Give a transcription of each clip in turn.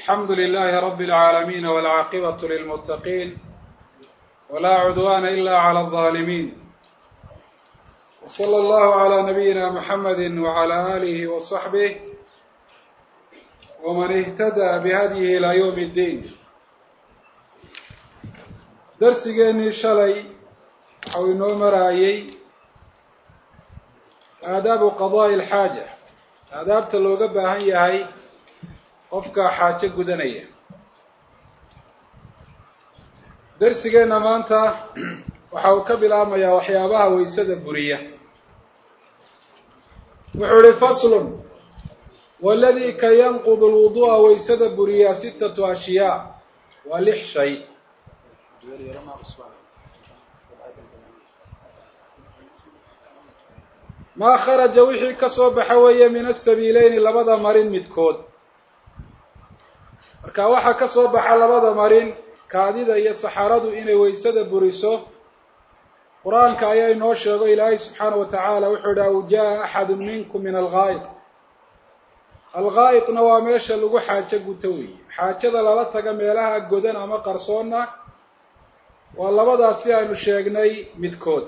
alxamdu lilahi rabi اlcaalamiin wاlcaaqibaة lilmutaqiin wla cudwana ila clى الظaalimiin wslى اllahu عlى nabiyina mxamedi wعlى alihi وصaxbih wman اhtadى bihadyihi ilى ywm اddiin darsigeenii shalay waxau inoo maraayey aadaabu qadaaءi اlxaaja aadaabta looga baahan yahay qofka xaajo gudanaya darsigeenna maanta waxa uu ka bilaabmayaa waxyaabaha waysada buriya wuxuu ihi faslun waladii ka yanqudu lwudu'a waysada buriyaa sittatu ashyaa waa lix shay maa kharaja wixii ka soo baxa weeye min asabiileyni labada marin midkood marka waxaa ka soo baxa labada marin kaadida iyo saxaradu inay waysada buriso qur-aanka ayaa inoo sheego ilaahay subxaana wa tacaala wuxuu ihi aw jaa axadu minkum min alghaa'id alghaa'idna waa meesha lagu xaajo guto weeye xaajada lala taga meelaha godan ama qarsoonna waa labadaasi aynu sheegnay midkood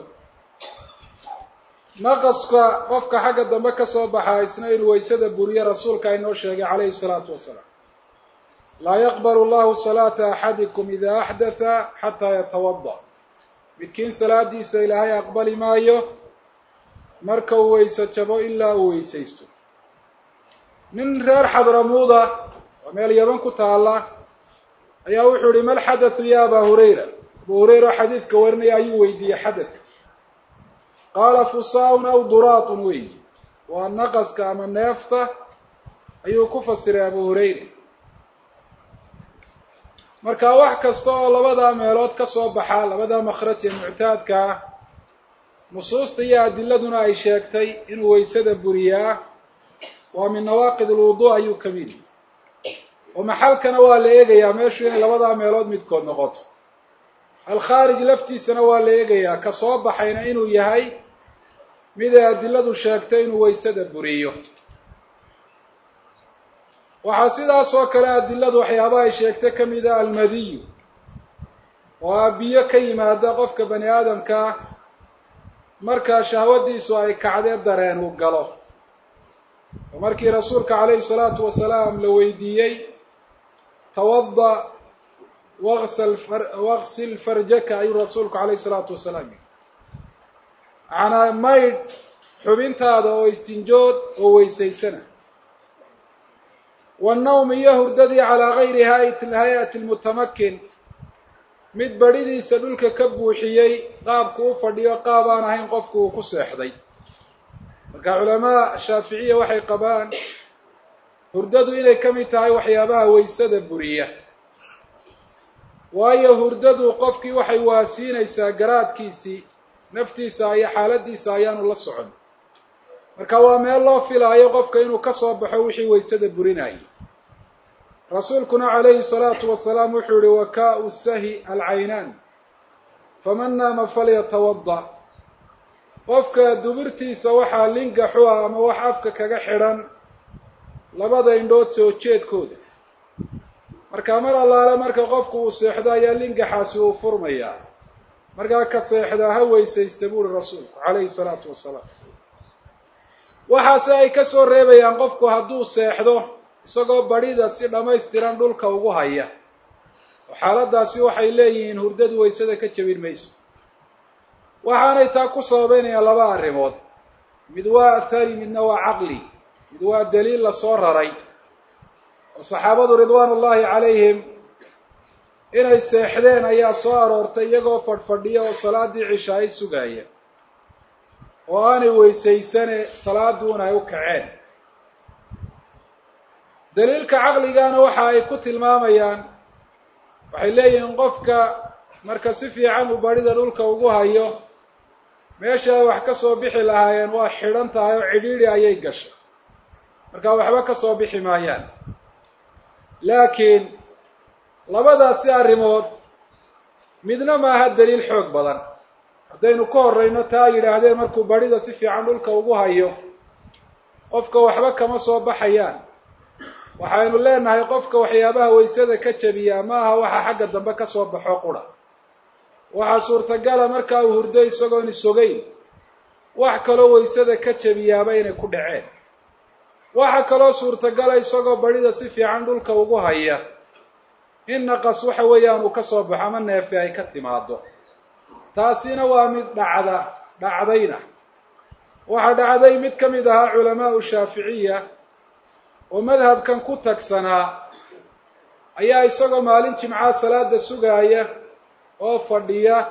naqaska qofka xagga dambe ka soo baxa isna inuu waysada buriyo rasuulka inoo sheegay calayhi salaatu wasalaam laa yaqbalu llahu salaata axadikum ida axdatha xataa yatawada midkiin salaadiisa ilaahay aqbali maayo marka uu weyse jabo ilaa uu weysaysto nin reer xadramuuda waa meel yaban ku taala ayaa wuxuu ihi mal xadathu ya aba hurayra abu hurayra oo xadiidka warinaya ayuu weydiiyey xadadka qaala fusaa-un aw duraatun wey waa naqaska ama neefta ayuu ku fasiray abu hurayra marka wax kasta oo labadaa meelood ka soo baxa labadaa makhraj ee muctaadka ah nusuusta iyo adiladuna ay sheegtay inuu waysada buriyaa waa min nawaaqid alwudu ayuu ka mid oo maxalkana waa la eegayaa meeshu inay labadaa meelood midkood noqoto alkhaarij laftiisana waa la eegayaa ka soo baxayna inuu yahay mid ay adiladu sheegtay inuu waysada buriyo waxaa sidaas oo kale adiladu waxyaabaha ay sheegtay ka mid a almadiyu oo a biyo ka yimaada qofka bani aadamkaa markaa shahwadiisu ay kacdee dareen uu galo oo markii rasuulka calayhi salaatu wasalaam la weydiiyey tawada waqsal waqsil farjaka ayuu rasuulku calayhi salaatu wasalaam yii macnaa maydh xubintaada oo istinjood oo weysaysana wannawm iyo hurdadii calaa gayri hay-ati lmutamakin mid badhidiisa dhulka ka buuxiyey qaabku u fadhiyo qaab aan ahayn qofku uu ku seexday marka culamaa shaaficiya waxay qabaan hurdadu inay ka mid tahay waxyaabaha waysada buriya waayo hurdadu qofkii waxay waasiinaysaa garaadkiisii naftiisa iyo xaaladiisa ayaanu la socon marka waa meel loo filaayo qofka inuu ka soo baxo wixii waysada burinayay rasuulkuna calayhi salaatu wasalaam wuxuu yihi wakaa-u sahi alcaynaan faman naama falyatawada qofka dubirtiisa waxaa lingaxu ah ama wax afka kaga xidhan labada indhood soo jeedkooda marka mar allaale marka qofku uu seexdo ayaa lingaxaasi uu furmayaa markaa ka seexdaa ha weysaysta buuri rasuulku calayhi salaatu wasalaam waxaase ay ka soo reebayaan qofku hadduu seexdo isagoo badhida si dhammaystiran dhulka ugu haya oo xaaladaasi waxay leeyihiin hurdadu waysada ka jebin mayso waxaanay taa ku sababeynayaan laba arrimood mid waa athari midna waa caqli mid waa daliil lasoo raray oo saxaabadu ridwaan ullaahi calayhim inay seexdeen ayaa soo aroortay iyagoo fadhfadhiya oo salaadii cisha ay sugaaya oo aanay weysaysane salaaduuna ay u kaceen daliilka caqligana waxa ay ku tilmaamayaan waxay leeyihiin qofka marka si fiican uu badhida dhulka ugu hayo meesha ay wax ka soo bixi lahaayeen waa xidhan tahay oo cidhiidhi ayay gashay marka waxba ka soo bixi maayaan laakiin labadaasi arrimood midna maaha daliil xoog badan haddaynu ka horreyno taa yidhaahdeen markuu badhida si fiican dhulka ugu hayo qofka waxba kama soo baxayaan waxaynu leenahay qofka waxyaabaha waysada ka jabiyaa ma aha waxa xagga dambe ka soo baxo qura waxaa suurtagala markaa uu hurdo isagoon isogeyn wax kaloo waysada ka jabiyaaba inay ku dhaceen waxa kaloo suurtagala isagoo badhida si fiican dhulka ugu haya in naqas waxa weeyaan uu ka soo baxo ama neefe ay ka timaado taasina waa mid dhacda dhacdayna waxaa dhacday mid ka mid ahaa culamaau shaaficiya oo madhabkan ku tagsanaa ayaa isagoo maalin jimcaha salaada sugaaya oo fadhiya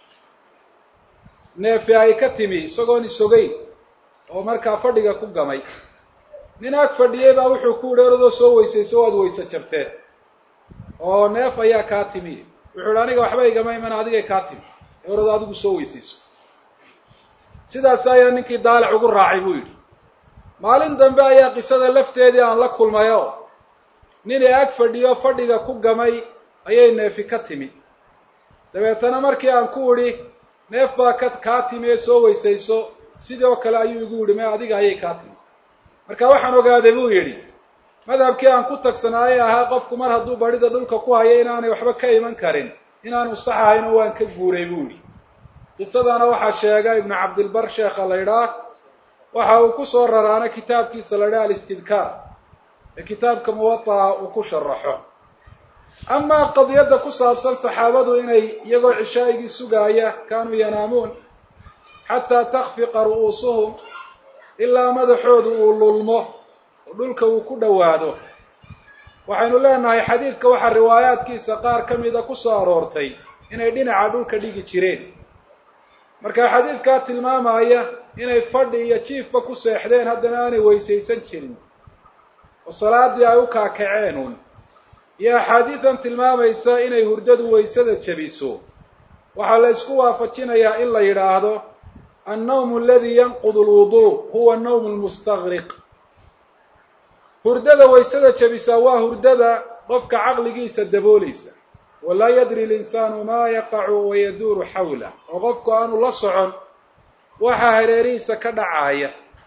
neefe ay ka timi isagoon isogeyn oo markaa fadhiga ku gamay nin ag fadhiyey baa wuxuu ku yihi oradoo soo weysayso waad weyse jabteen oo neef ayaa kaa timi wuxuu ihi aniga waxba igama iman adigay kaa timi orado adigu soo weysayso sidaas ayaa ninkii daalac ugu raacay buu yidhi maalin dambe ayaa qisada lafteedii aan la kulmay oo nin ee ag fadhiyo fadhiga ku gamay ayay neefi ka timi dabeetana markii aan ku idhi neef baa ka kaa timi ee soo weysayso sidoo kale ayuu igu yidhi me adiga ayay kaa timi marka waxaan ogaaday buu yidhi madhabkii aan ku tagsanaayay ahaa qofku mar hadduu badhida dhulka ku hayo inaanay waxba ka iman karin inaanu sax ahayn oo waan ka guuray buu yidhi qisadana waxaa sheega ibnu cabdilbar sheekha la ydhaah waxa uu ku soo raraana kitaabkiisa la ydhaha alistidkaar ee kitaabka muwata'a uu ku sharaxo amaa qadiyadda ku saabsan saxaabadu inay iyagoo cishaa'igii sugaaya kaanuu yanaamuun xataa takfiqa ru'uusuhum ilaa madaxoodu uu lulmo oo dhulka uu ku dhowaado waxaynu leenahay xadiidka waxaa riwaayaadkiisa qaar ka mida ku soo aroortay inay dhinaca dhulka dhigi jireen marka xadiidkaa tilmaamaya inay fadhi iyo jiifba ku seexdeen haddana aanay weysaysan jirin oo salaadii ay u kaakaceen un iyo axaadiidan tilmaamaysa inay hurdadu waysada jebiso waxaa la isku waafajinayaa in la yidhaahdo annawmu aladi yanqudu alwuduu huwa annawmu almustaqriq hurdada waysada jebisaa waa hurdada qofka caqligiisa daboolaysa walaa yadri linsaanu maa yaqacu wayaduuru xawla oo qofku aanu la socon waxaa hareerihiisa ka dhacaaya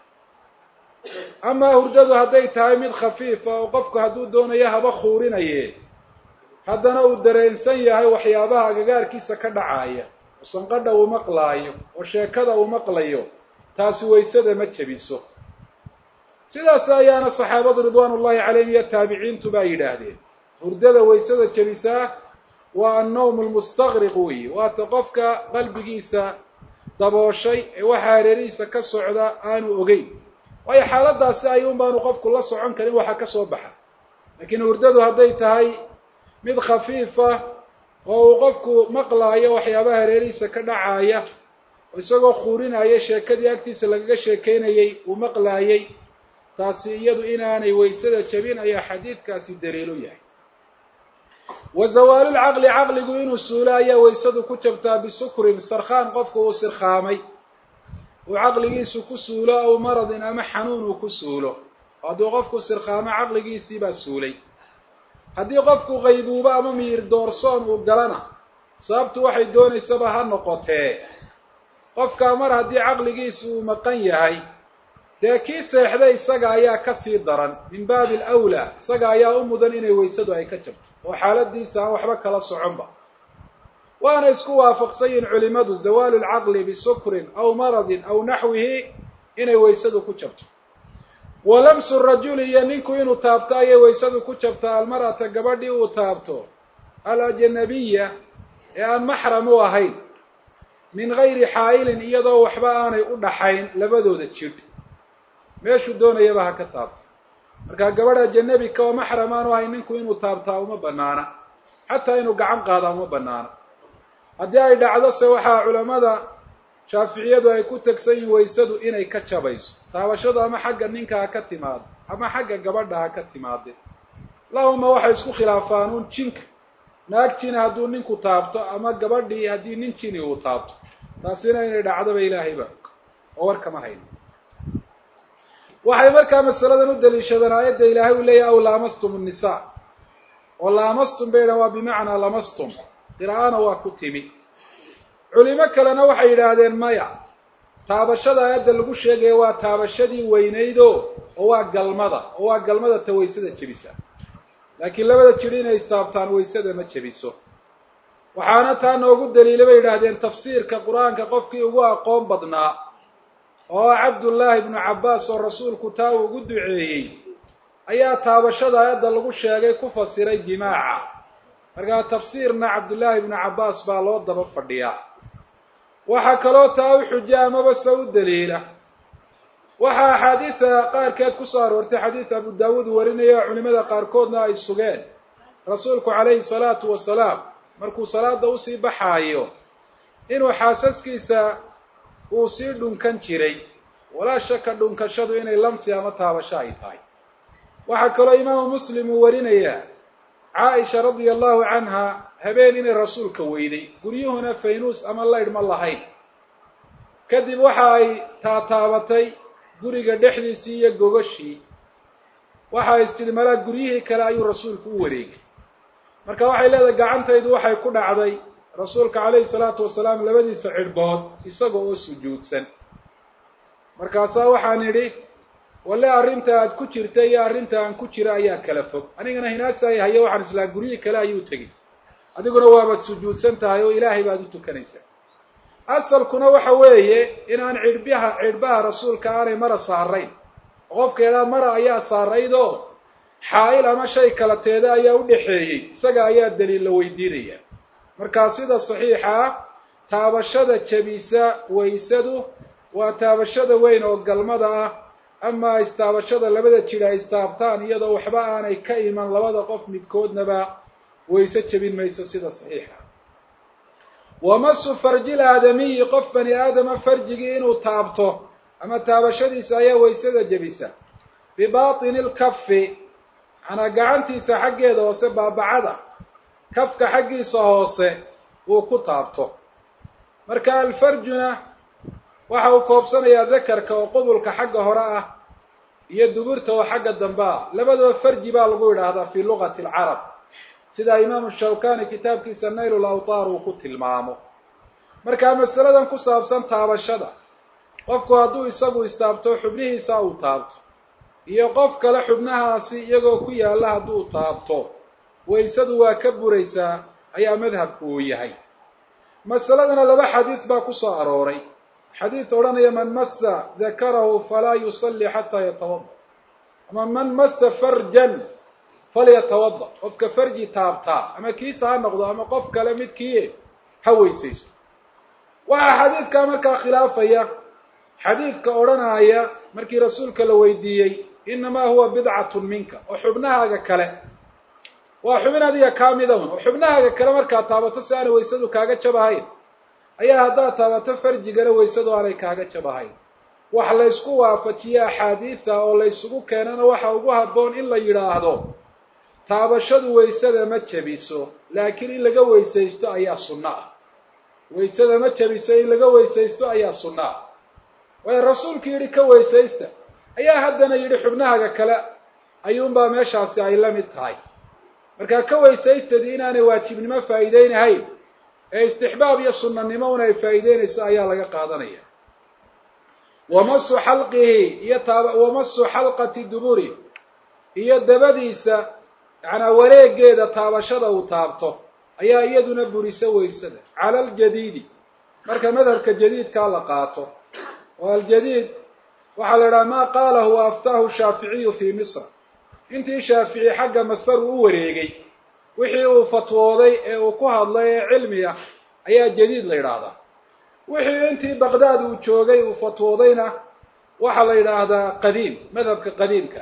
amaa hurdadu hadday tahay mid khafiifa oo qofku hadduu doonayo haba khuurinaye haddana uu dareensan yahay waxyaabaha agagaarkiisa ka dhacaaya oo sanqadha uu maqlaayo oo sheekada uu maqlayo taasi waysada ma jebiso sidaas ayaana saxaabadu ridwaan ullahi calayhim iyo taabiciintu baa yidhaahdeen hurdada waysada jebisaa waa annawm almustaqriq weyi waata qofka qalbigiisa dabooshay ee waxa hareerihiisa ka socda aanu ogeyn waayo xaaladaasi ayuun baanu qofku la socon karin waxa ka soo baxa laakiin hurdadu hadday tahay mid khafiifa oo uu qofku maqlaayo waxyaabaha hareerihiisa ka dhacaaya oo isagoo khuurinaya sheekadii agtiisa lagaga sheekeynayey uu maqlaayey taasi iyadu inaanay waysada jabin ayaa xadiidkaasi daliilu yahay wa zawaalulcaqli caqligu inuu suulo ayaa waysadu ku jabtaa bisukrin sarkhaan qofku uu sirkhaamay uu caqligiisu ku suulo aw maradin ama xanuun uu ku suulo hadduu qofku sirkhaamo caqligiisii baa suulay haddii qofku qaybuubo ama miyir doorsoon uu galana sababtu waxay doonaysaba ha noqotee qofkaa mar haddii caqligiisi uu maqan yahay dee kii seexday isaga ayaa ka sii daran min baabi alawlaa isaga ayaa u mudan inay waysadu ay ka jabto oo xaaladiisa aan waxba kala soconba waana isku waafaqsan yihin culimadu zawaalu lcaqli bisukrin aw maradin aw naxwihi inay waysadu ku jabto wa lamsu rajuli iyo ninku inuu taabto ayay waysadu ku jabtaa almar'ata gabadhii uu taabto alajnabiya ee aan maxram u ahayn min gayri xaa'ilin iyadoo waxba aanay u dhaxayn labadooda jidh meeshuu doonayaba ha ka taabto markaa gabadh ajanabi ka oo maxram aanu ahayn ninku inuu taabtaa uma banaana xataa inuu gacan qaadaa uma banaana haddii ay dhacdo se waxaa culamada shaaficiyadu ay ku tegsan yihin waysadu inay ka jabayso taabashadu ama xagga ninka ha ka timaado ama xagga gabadha ha ka timaade lahuma waxay isku khilaafaan uun jinka naag jini hadduu ninku taabto ama gabadhii haddii nin jini uu taabto taasina inay dhacdoba ilaahay baa og oo war kama hayno waxay markaa masaladan u daliishadeen aayadda ilaahay uu leeyahy aw laamastum nnisaa oo laamastum bay yidhahan waa bimacnaa lamastum qiraa'ana waa ku timi culimo kalena waxay yidhaahdeen maya taabashada aayadda lagu sheegaya waa taabashadii weynaydo oo waa galmada oo waa galmada ta waysada jebisa laakiin labada jidhi inay istaabtaan waysada ma jebiso waxaana taa noogu daliila bay yidhaahdeen tafsiirka qur-aanka qofkii ugu aqoon badnaa oo ah cabdullaahi ibnu cabbaas oo rasuulku taa uu ugu duceeyey ayaa taabashada aayadda lagu sheegay ku fasiray jimaaca markaa tafsiirna cabdullaahi ibnu cabbaas baa loo daba fadhiyaa waxaa kaloo taa u xuja amaba se u daliila waxaa axaadiida qaarkeed ku soo aroortay xadiid abu daawuud warinaya oo culimada qaarkoodna ay sugeen rasuulku calayhi salaatu wasalaam markuu salaada usii baxaayo inuu xaasaskiisa uu sii dhunkan jiray walaa shaka dhunkashadu inay lamsi ama taabasho ay tahay waxaa kaloo imaamu muslim uu warinayaa caaisha radia allahu canha habeen inay rasuulka weyday guryuhuna faynuus ama laydh ma lahayn kadib waxa ay taataabatay guriga dhexdiisii iyo gogashii waxa istidhi malaa guryihii kale ayuu rasuulku u wareegay marka waxay leedahay gacantaydu waxay ku dhacday rasuulka calayhi salaatu wasalaam labadiisa cidhbood isaga oo sujuudsan markaasaa waxaan idhi walle arrinta aad ku jirta iyo arrinta aan ku jira ayaa kala fog anigana hinaasay hayo waxaan islaa guryihii kale ayuu tegey adiguna waabaad sujuudsan tahay oo ilaahay baad u tukanaysaa asalkuna waxa weeye inaan cidhbaha cidhbaha rasuulka aanay mara saarayn oo qofka idhaa mara ayaa saaraydoo xaa'il ama shay kala teeda ayaa u dhexeeyey isaga ayaa daliil la weydiinaya markaa sida saxiixa ah taabashada jebisa waysadu waa taabashada weyn oo galmada ah amaa istaabashada labada jir ay istaabtaan iyadoo waxba aanay ka iman labada qof midkoodnaba wayse jebin mayso sida saxiixa wamasu farjil aadamiyi qof bani aadama farjigii inuu taabto ama taabashadiisa ayaa waysada jebisa bibaatini lkafi manaa gacantiisa xaggeeda hoose baabacada kafka xaggiisa hoose uu ku taabto marka alfarjuna waxa uu koobsanayaa dakarka oo qubulka xagga hore ah iyo duburta oo xagga dambe ah labadaba farji baa lagu yidhaahdaa fii luqati alcarab sida imaamu shawkani kitaabkiisa nayl lawtaar uu ku tilmaamo markaa masaladan ku saabsan taabashada qofku hadduu isagu istaabto xubnihiisa uu taabto iyo qof kale xubnahaasi iyagoo ku yaalla hadduu taabto waysadu waa ka buraysaa ayaa madhabku uu yahay masaladana laba xadiid baa ku soo arooray xadiid odhanaya man massa dakarahu falaa yusalli xataa yatawada ama man massa farjan falyatawada qofka farji taabtaa ama kiisa ha noqdo ama qof kale midkii ha weysayso waxaa xadiidkaa markaa khilaafaya xadiidka odhanaya markii rasuulka la weydiiyey inamaa huwa bidcatun minka oo xubnahaaga kale waa xubin adiga kaa mida un oo xubnahaaga kale markaad taabato si aanay waysadu kaaga jabahayn ayaa haddaad taabato farjigana waysadu aanay kaaga jabahayn wax laysku waafajiye axaadiida oo laysugu keenana waxa ugu habboon in la yidhaahdo taabashadu waysada ma jebiso laakiin in laga weysaysto ayaa sunno ah waysada ma jebiso in laga weysaysto ayaa sunno ah waayo rasuulku yidhi ka weysaysta ayaa haddana yidhi xubnahaaga kale ayuunbaa meeshaasi ay la mid tahay markaa ka weysaystadii inaanay waajibnimo faa'iideynahayn ee istixbaab iyo sunnanimo un ay faa'iideynayso ayaa laga qaadanaya wamasu xalqihi iyo taaba wamasu xalqati duburi iyo dabadiisa yacnaa wareegeeda taabashada uu taabto ayaa iyaduna burisa weysada cala aljadiidi marka madhabka jadiidkaa la qaato oo aljadiid waxaa la idhaha maa qaalahu wa aftaahu shaaficiyu fii misr intii shaafici xagga masar uu u wareegay wixii uu fatwooday ee uu ku hadlay ee cilmi ah ayaa jadiid la yidhaahdaa wixii intii baqdaad uu joogay uu fatwoodayna waxaa la yidhaahdaa qadiim madhabka qadiimka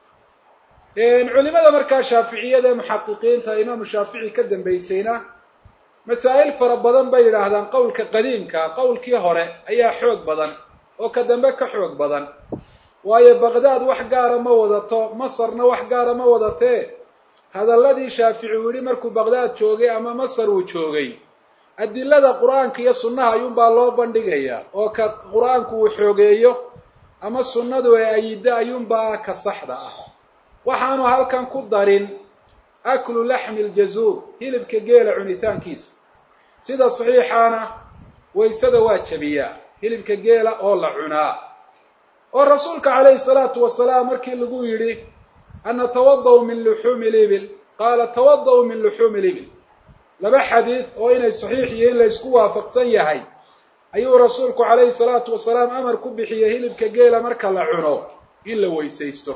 culimada markaa shaaficiyada ee muxaqiqiinta imaamu shaafici ka dambaysayna masaa'il fara badan bay yidhaahdaan qowlka qadiimka qowlkii hore ayaa xoog badan oo ka dambe ka xoog badan waayo baqdaad wax gaara ma wadato masarna wax gaara ma wadatee hadalladii shaafici uu yidhi markuu baqdaad joogay ama masar uu joogay adilada qur-aanka iyo sunnaha ayuunbaa loo bandhigayaa oo ka qur-aanku uu xoogeeyo ama sunnadu ee ayiddo ayuunbaa ka saxda ah waxaanu halkan ku darin aklu laxmi ljazuur hilibka geela cunitaankiisa sida saxiixaana waysada waa jebiyaa hilibka geela oo la cunaa oo rasuulka calayhi salaatu wasalaam markii lagu yidhi an natawada-u min luxuumi libil qaala tawada-u min luxuumi libil laba xadiid oo inay saxiix iyo in la ysku waafaqsan yahay ayuu rasuulku calayhi salaatu wasalaam amar ku bixiyey hilibka geela marka la cuno in la weysaysto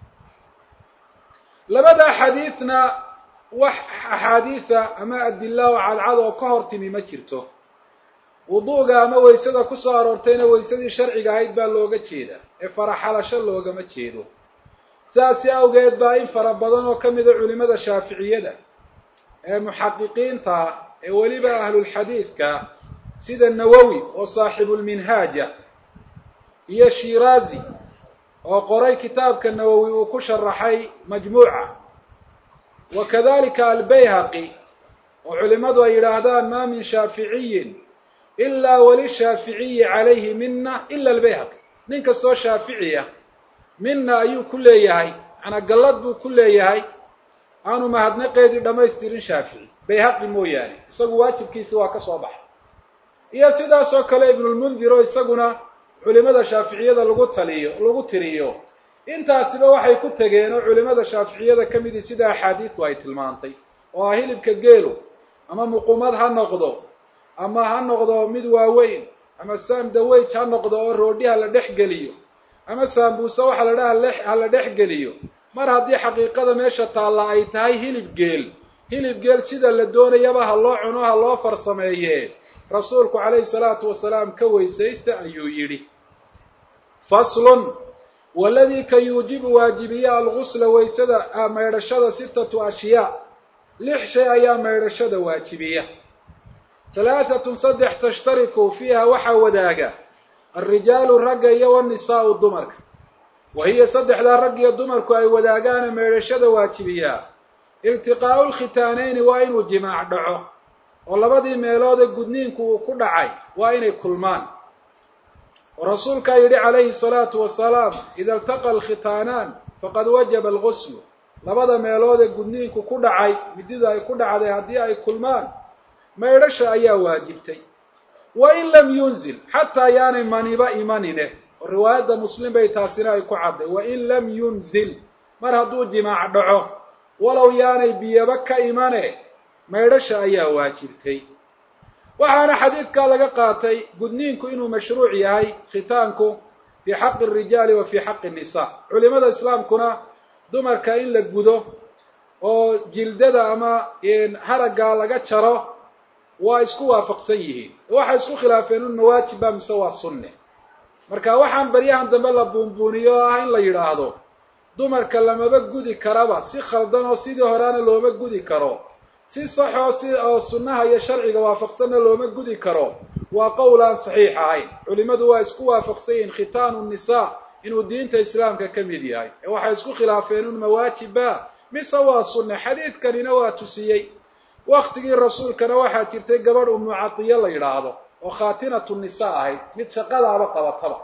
labadaa xadiidna wax axaadiida ama adila oo cadcad oo ka hor timi ma jirto wuduuga ama weysada ku soo aroortayna weysadii sharciga ahayd baa looga jeedaa ee faraxalasho loogama jeedo saasi awgeed baa in fara badan oo ka mida culimada shaaficiyada ee muxaqiqiinta ee weliba ahlulxadiidka sida nawowi oo saaxibulminhaaja iyo shiraazi oo qoray kitaabka nawowi uu ku sharaxay majmuuca wa kadalika albayhaqi oo culimadu ay yidhaahdaan maa min shaaficiyin ilaa walishaaficiyi calayhi mina ila albayhaqi nin kastoo shaaficiya mina ayuu ku leeyahay manaa gallad buu ku leeyahay aanu mahadnaqeedii dhammaystirin shaafici bayhaqi mooyaane isagu waajibkiisi waa ka soo baxay iyo sidaas oo kale ibnulmundir oo isaguna culimada shaaficiyada lagu taliyo lagu tiriyo intaasiba waxay ku tegeen oo culimada shaaficiyada ka midii sida axaadiidu ay tilmaantay oo ah hilibka geelu ama muqumad ha noqdo ama ha noqdo mid waaweyn ama saam daweyj ha noqdo oo roodhi ha la dhex geliyo ama saambuuse waxa la dhaha ha la dhex geliyo mar haddii xaqiiqada meesha taalla ay tahay hilib geel hilib geel sida la doonayaba ha loo cuno ha loo farsameeye rasuulku calayhi salaatu wasalaam ka weysaysta ayuu yidhi faslun waladii ka yuujibu waajibiya algusla weysada maydhashada sitatu ashyaa lix shay ayaa maydhashada waajibiya halaahatun saddex tashtariku fiiha waxaa wadaaga alrijaalu ragga iyo wanisaau dumarka wa hiya saddexdaa rag iyo dumarku ay wadaagaana meedhashada waajibiyaa iltiqaa'u lkhitaanayni waa inuu jimaac dhaco oo labadii meeloode gudniinku uu ku dhacay waa inay kulmaan oo rasuulkaa yidhi calayhi salaatu wasalaam ida iltaqa alkhitaanaan faqad wajaba alguslu labada meeloodee gudniinku ku dhacay midida ay ku dhacday haddii ay kulmaan maydhasha ayaa waajibtay wa in lam yunzil xataa yaanay maniba imanine oo riwaayadda muslim bay taasina ay ku cadday wa in lam yunzil mar hadduu jimaac dhaco walow yaanay biyaba ka imane maydhasha ayaa waajibtay waxaana xadiidkaa laga qaatay gudniinku inuu mashruuc yahay khitaanku fii xaqi arijaali wa fii xaqi nisa culimada islaamkuna dumarka in la gudo oo jildada ama haraggaa laga jaro waa isku waafaqsan yihiin waxay isku khilaafeen un mawaajibba mise waa sunne marka waxaan baryahan dambe la buunbuuniyo oo ah in la yidhaahdo dumarka lamaba gudi karaba si khaldan oo sidii horeana looma gudi karo si saxoo si oo sunnaha iyo sharciga waafaqsanna looma gudi karo waa qowl aan saxiix ahayn culimadu waa isku waafaqsan yihiin khitaanu nisa inuu diinta islaamka ka mid yahay ee waxay isku khilaafeen un mawaajibba mise waa sunne xadiidkanina waa tusiyey waktigii rasuulkana waxaa jirtay gabadh umu catiya la yidhaahdo oo khaatinatu nisa ahayd mid shaqadaaba qabataba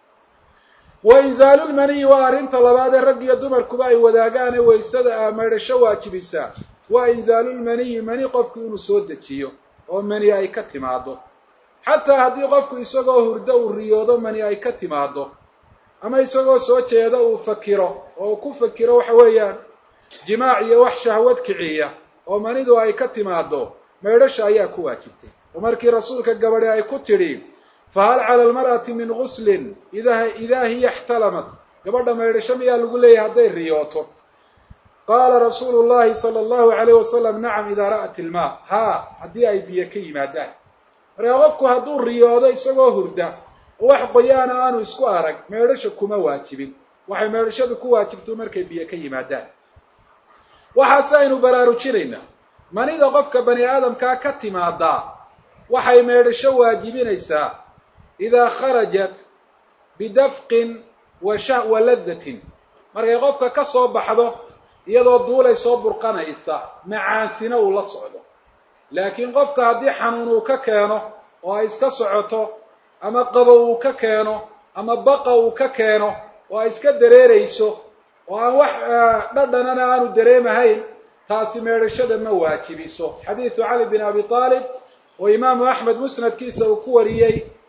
wa inzaalulmaniyi waa arrinta labaad ee rag iyo dumarkuba ay wadaagaane waysada maydhasho waajibisaa waa inzaalulmaniyi mani qofku inuu soo dejiyo oo mani ay ka timaado xataa haddii qofku isagoo hurdo uu riyoodo mani ay ka timaado ama isagoo soo jeeda uu fakiro oo uu ku fakiro waxa weeyaan jimaac iyo wax shahwad kiciya oo manidu ay ka timaado maydhasha ayaa ku waajibtay oo markii rasuulka gabadhi ay ku tidhi fahal cala almar'ati min guslin ida idaa hiya ixtalamat gabadha maydhasho miyaa lagu leeyahay hadday riyooto qaala rasuulu llahi sala allahu alayh wasalam nacam idaa ra'at ilmaa haa haddii ay biyo ka yimaadaan markaa qofku hadduu riyoodo isagoo hurda oo wax qoyaana aanu isku arag meedhasha kuma waajibin waxay meedhashadu ku waajibto markay biyo ka yimaadaan waxaase aynu baraarujinaynaa manida qofka bani aadamkaa ka timaadaa waxay meedhasho waajibinaysaa idaa kharajat bidafqin wa sha wa ladatin markay qofka ka soo baxdo iyadoo duulay soo burqanaysa macaansina uu la socdo laakiin qofka haddii xanuun uu ka keeno oo ay iska socoto ama qabo uu ka keeno ama baqa uu ka keeno oo ay iska dareerayso oo aan wax dhadhanana aanu dareemahayn taasi meedhashada ma waajibiso xadiidu cali bin abi aalib oo imaamu axmed musnadkiisa uu ku wariyey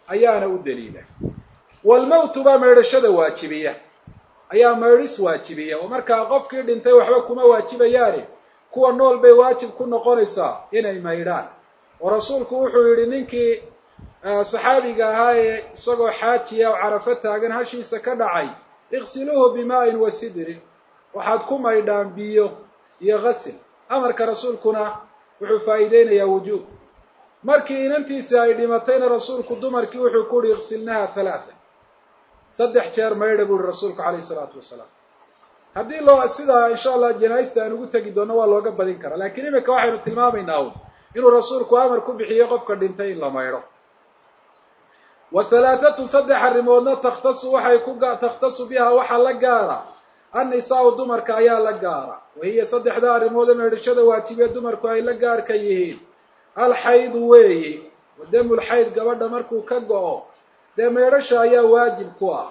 ayaana u daliila walmowtu baa maydhashada waajibiya ayaa maydhis waajibiya oo markaa qofkii dhintay waxba kuma waajibayaane kuwa nool bay waajib ku noqonaysaa inay maydhaan oo rasuulku wuxuu yidhi ninkii saxaabiga ahaa ee isagoo xaajiya oo carafo taagan hashiisa ka dhacay iqsiluuhu bimaa'in wa sidrin waxaad ku maydhaan biyo iyo qasil amarka rasuulkuna wuxuu faa'iideynayaa wujuub markii inantiisi ay dhimatayna rasuulku dumarkii wuxuu ku uhi iqsilnaha halaathan saddex jeer maydha buu ihi rasuulku calayhi isalaatu wasalaam haddii loo sidaa insha allah janaaista aan ugu tegi doonno waa looga badin karaa lakiin imika waxaynu tilmaamaynaa un inuu rasuulku amar ku bixiyey qofka dhintay in la maydho wa halaathatu saddex arrimoodna takhtasu waxay ku takhtasu biha waxaa la gaara annisaau dumarka ayaa la gaara wa hiya saddexda arrimood ee maydhashada waajibiye dumarku ay la gaarka yihiin alxaydu weeyi wa damulxayd gabadha markuu ka go-o dee maydhasha ayaa waajib ku ah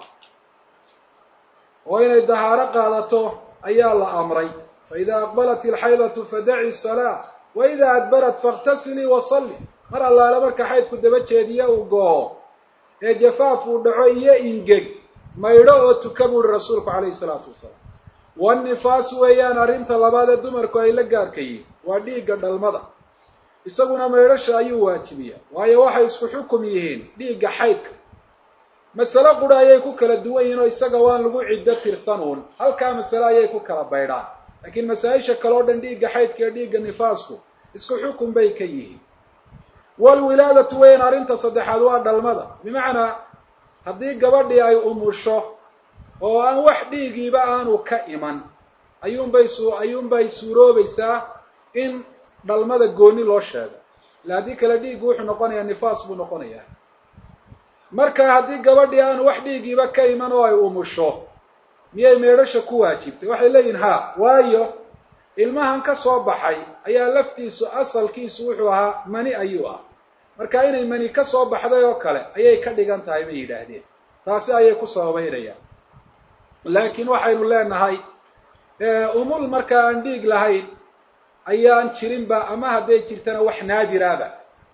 oo inay dahaaro qaadato ayaa la amray faida aqbalat ilxaydatu fadaci salaa wa ida adbarat fakhtasilii wasalli mar allaale marka xaydku daba jeediya uu go-o ee jafaaf uu dhaco iyo ingeg maydho oo tuka buuhi rasuulku calayhi salaatu wasalaam wannifaasu weeyaan arrinta labaad ee dumarku ay la gaarka yihiin waa dhiigga dhalmada isaguna maydhasha ayuu waajibiya waayo waxay isku xukum yihiin dhiigga xaydka masale qura ayay ku kala duwan yihiin oo isaga waan lagu ciddo tirsanuun halkaa masale ayay ku kala baydhaan laakiin masaa-isha kale o dhan dhiigga xaydka iyo dhiigga nifaasku isku xukun bay ka yihiin walwilaadatu weyn arrinta saddexaad waa dhalmada bimacnaa haddii gabadhii ay umusho oo aan wax dhiigiiba aanu ka iman ayuunbay su ayuunbay suuroobaysaa in dhalmada gooni loo sheego ila haddii kale dhiiggu wuxuu noqonayaa nifaas buu noqonayaa marka haddii gabadhii aanu wax dhiigiiba ka iman oo ay umusho miyay meedhasha ku waajibtay waxay leeyihin ha waayo ilmahan ka soo baxay ayaa laftiisu asalkiisu wuxuu ahaa mani ayuu ah marka inay mani ka soo baxday oo kale ayay ka dhigan tahay bay yidhaahdeen taasi ayay ku sababeynayaan laakiin waxaynu leenahay umul markaa aan dhiig lahayn ayaan jirinba ama hadday jirtana wax naadiraaba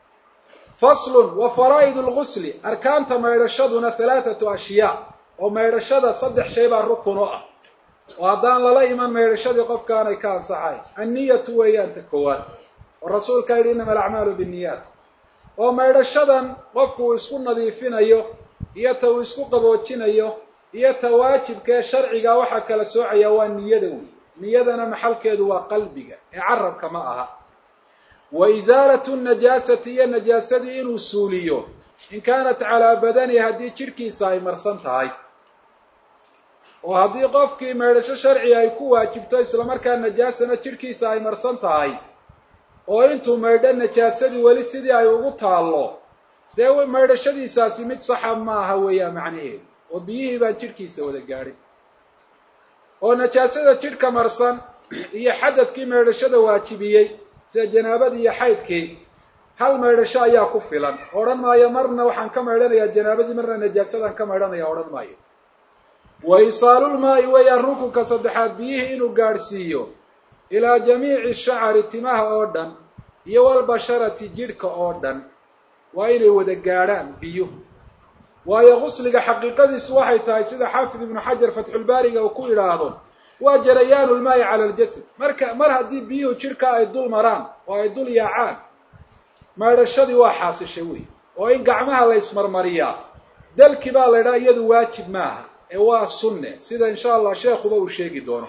faslun wa faraa'id lgusli arkaanta maydhashaduna halaathatu ashyaa oo maydhashada saddex shay baa rukun o ah oo haddaan lala iman maydhashadii qofkaanay ka ansaxayn anniyatu weeyaan ta koowaad oo rasuulkaa yidhi innama alacmaalu binniyaat oo maydhashadan qofku uu isku nadiifinayo iyo ta uu isku qaboojinayo iyo ta waajibkaee sharciga waxaa kala soocaya waa niyada wey niyadana maxalkeedu waa qalbiga ee carabka ma aha wa isaalatu najaasati iyo najaasadii inuu suuliyo in kaanat calaa badani haddii jidhkiisa ay marsan tahay oo haddii qofkii maydhasho sharciga ay ku waajibto islamarkaa najaasana jidhkiisa ay marsan tahay oo intuu maydho najaasadii weli sidii ay ugu taallo dee maydhashadiisaasi mid saxa ma aha weeyaan macnaheedu oo biyihii baan jidhkiisa wada gaadhin oo najaasada jidhka marsan iyo xadadkii maydhashada waajibiyey sida janaabadii iyo xaydkii hal maydhasho ayaa ku filan odhan maayo marna waxaan ka maydhanayaa janaabadii marna najaasadaan ka maydhanaya odhan maayo wa isaalulmaa'i weeyaan rukunka saddexaad biyihii inuu gaadhsiiyo ilaa jamiici shacari timaha oo dhan iyo walbasharati jidhka oo dhan waa inay wada gaadhaan biyuhu waayo gusliga xaqiiqadiisu waxay tahay sida xaafid ibnu xajar fatxulbaariga uu ku yidhaahdo waa jarayaanu lmaayi cala aljasad marka mar haddii biyuhu jidhka ay dul maraan oo ay dul yaacaan maydhashadii waa xaasishay wey oo in gacmaha la ismarmariyaa dalki baa la ydhaha iyadu waajib maaha ee waa sunne sida insha allah sheekuba uu sheegi doono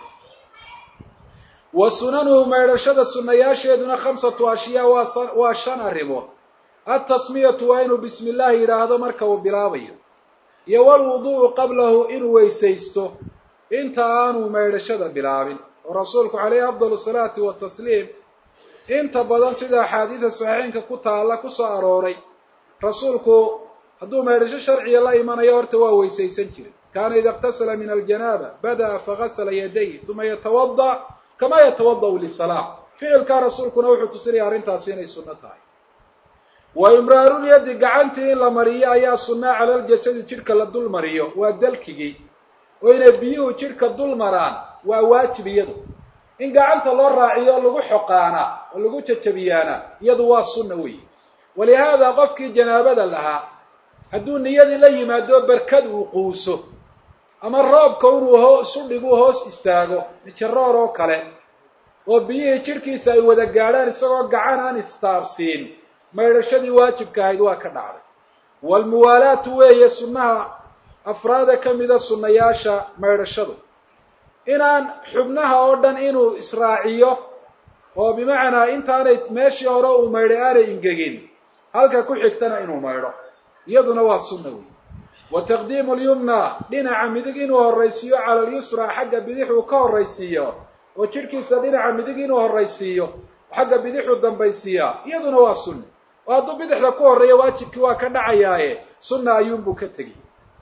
wa sunanuhu maydhashada sunnayaasheeduna khamsatu ashyaa waa waa shan arrimood altasmiyatu waa inuu bismi illaahi yidhaahdo marka uu bilaabayo iyo walwudu'u qablahu inuu weysaysto inta aanu maydhashada bilaabin oo rasuulku caleyhi afdal salaati watasliim inta badan sida axaadiida saxiixeynka ku taalla ku soo arooray rasuulku hadduu maydhasho sharciga la imanayo horta waa weysaysan jiray kaana ida اktasala min aljanaaba bada'a fagasla yaday uma yatawada kama yatawada'u lisalaa ficilkaa rasuulkuna wuxuu tusinaya arrintaasi inay sunno tahay wa imraarulyadi gacantii in la mariyo ayaa sunnaa cala ljasadi jidhka la dul mariyo waa dalkigii oo inay biyuhu jidhka dul maraan waa waajib iyadu in gacanta loo raaciyo lagu xoqaana oo lagu jajabiyaana iyadu waa sunna weyi walihaada qofkii janaabada lahaa hadduu niyadii la yimaado berkad uu quuso ama roobka inuu hoos u dhigu hoos istaago mijaroor oo kale oo biyihii jidhkiisa ay wada gaadhaan isagoo gacan aan istaabsiin maydhashadii waajibka ahayd waa ka dhacday waalmuwaalaatu weeye sunnaha afraada ka mida sunnayaasha maydhashadu inaan xubnaha oo dhan inuu israaciyo oo bimacnaa intaanay meeshii hore uu maydhay aanay ingegin halka ku xigtana inuu maydho iyaduna waa sunna wey wa taqdiimu lyumna dhinaca midig inuu horraysiiyo cala alyusra xagga bidix uu ka horraysiiyo oo jidhkiisa dhinaca midig inuu horraysiiyo xagga bidixuu dambaysiiyaa iyaduna waa sunna oo hadduu bidixda ku horreeya waajibkii waa ka dhacayaaye sunna ayuunbuu ka tegi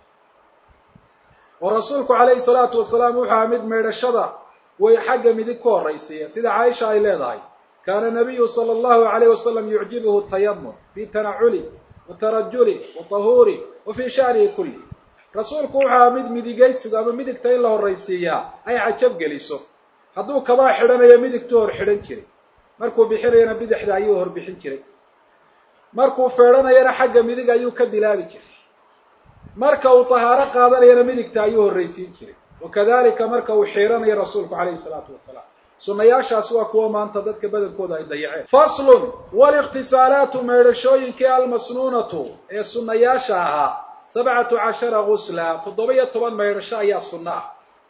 oo rasuulku calayhi salaatu wasalaam wuxuu aha mid maydhashada way xagga midig ku horraysiiya sida caaisha ay leedahay kaana nabiyu sala allahu alayh wasalam yucjibuhu tayamum fi tanaculi wa tarajuli wa tahuuri wa fii sha'nihi kulli rasuulku wuxuu aha mid midigaysigu ama midigta in la horraysiiyaa ay cajab geliso hadduu kabaa xidhanayo midigtuu hor xidhan jiray markuu bixinayana bidixda ayuu hor bixin jiray markuu feedhanayana xagga midig ayuu ka bilaabi jiray marka uu tahaaro qaadanayana midigta ayuu horraysiin jiray wakadalika marka uu xiiranayo rasuulku calayhi salaatu wasalaam sunnayaashaas waa kuwa maanta dadka badankooda ay dayaceen faslun walikhtisaalaatu maydhashooyinkii almasnuunatu ee sunnayaasha ahaa sabcatu cashara gusla toddoba iyo toban maydhasho ayaa sunno ah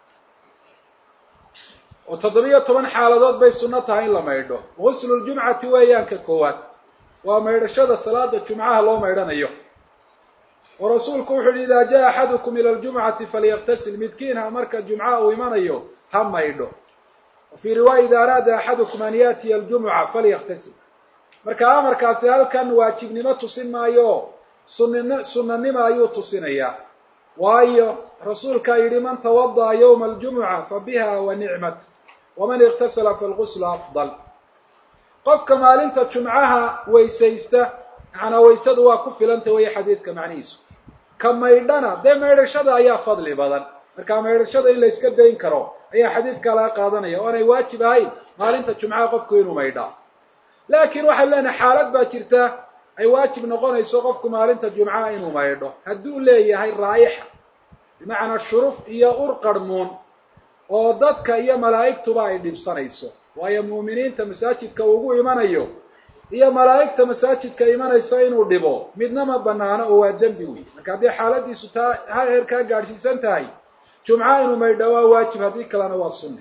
oo toddoba-iyo toban xaaladood bay sunno tahay in la maydho gusluljumcati weeyaan ka koowaad waa maydhashada salaada jumcaha loo maydhanayo oo rasuulku wuxu uhi idaa jaa axadukum ila ljumcati falyaktasil midkiinha marka jumcaha uu imanayo ha maydho wa fii riwaaya ida araada axadukum an yaatiya aljumuca falyaktasil marka amarkaasi halkan waajibnimo tusin maayo sunin sunanima ayuu tusinayaa waayo rasuulkaa yidhi man tawada'a yowma aljumuca fa biha wa nicmat waman iktasala falguslu afdal qofka maalinta jumcaha weysaysta macnaa waysadu waa ku filanta weeye xadiidka macnihiisu ka maydhana dee maydhashada ayaa fadli badan marka maydhashada in la yska dayn karo ayaa xadiidkaa laga qaadanaya o aanay waajib ahayn maalinta jumcaha qofku inuu maydhaa laakiin waxay leenahay xaalad baa jirta ay waajib noqonayso qofku maalinta jumcaha inuu maydho hadduu leeyahay raa'ixa bimacnaa shuruf iyo ur qarhmuun oo dadka iyo malaa'igtuba ay dhibsanayso waayo mu'miniinta masaajidka ugu imanayo iyo malaa'igta masaajidka imanaysa inuu dhibo midna ma banaano oo waa dembi wey marka haddii xaaladiisu taa hal heer kaa gaadhsiisan tahay jumca inuu maydho waa waajib haddii kalena waa sunne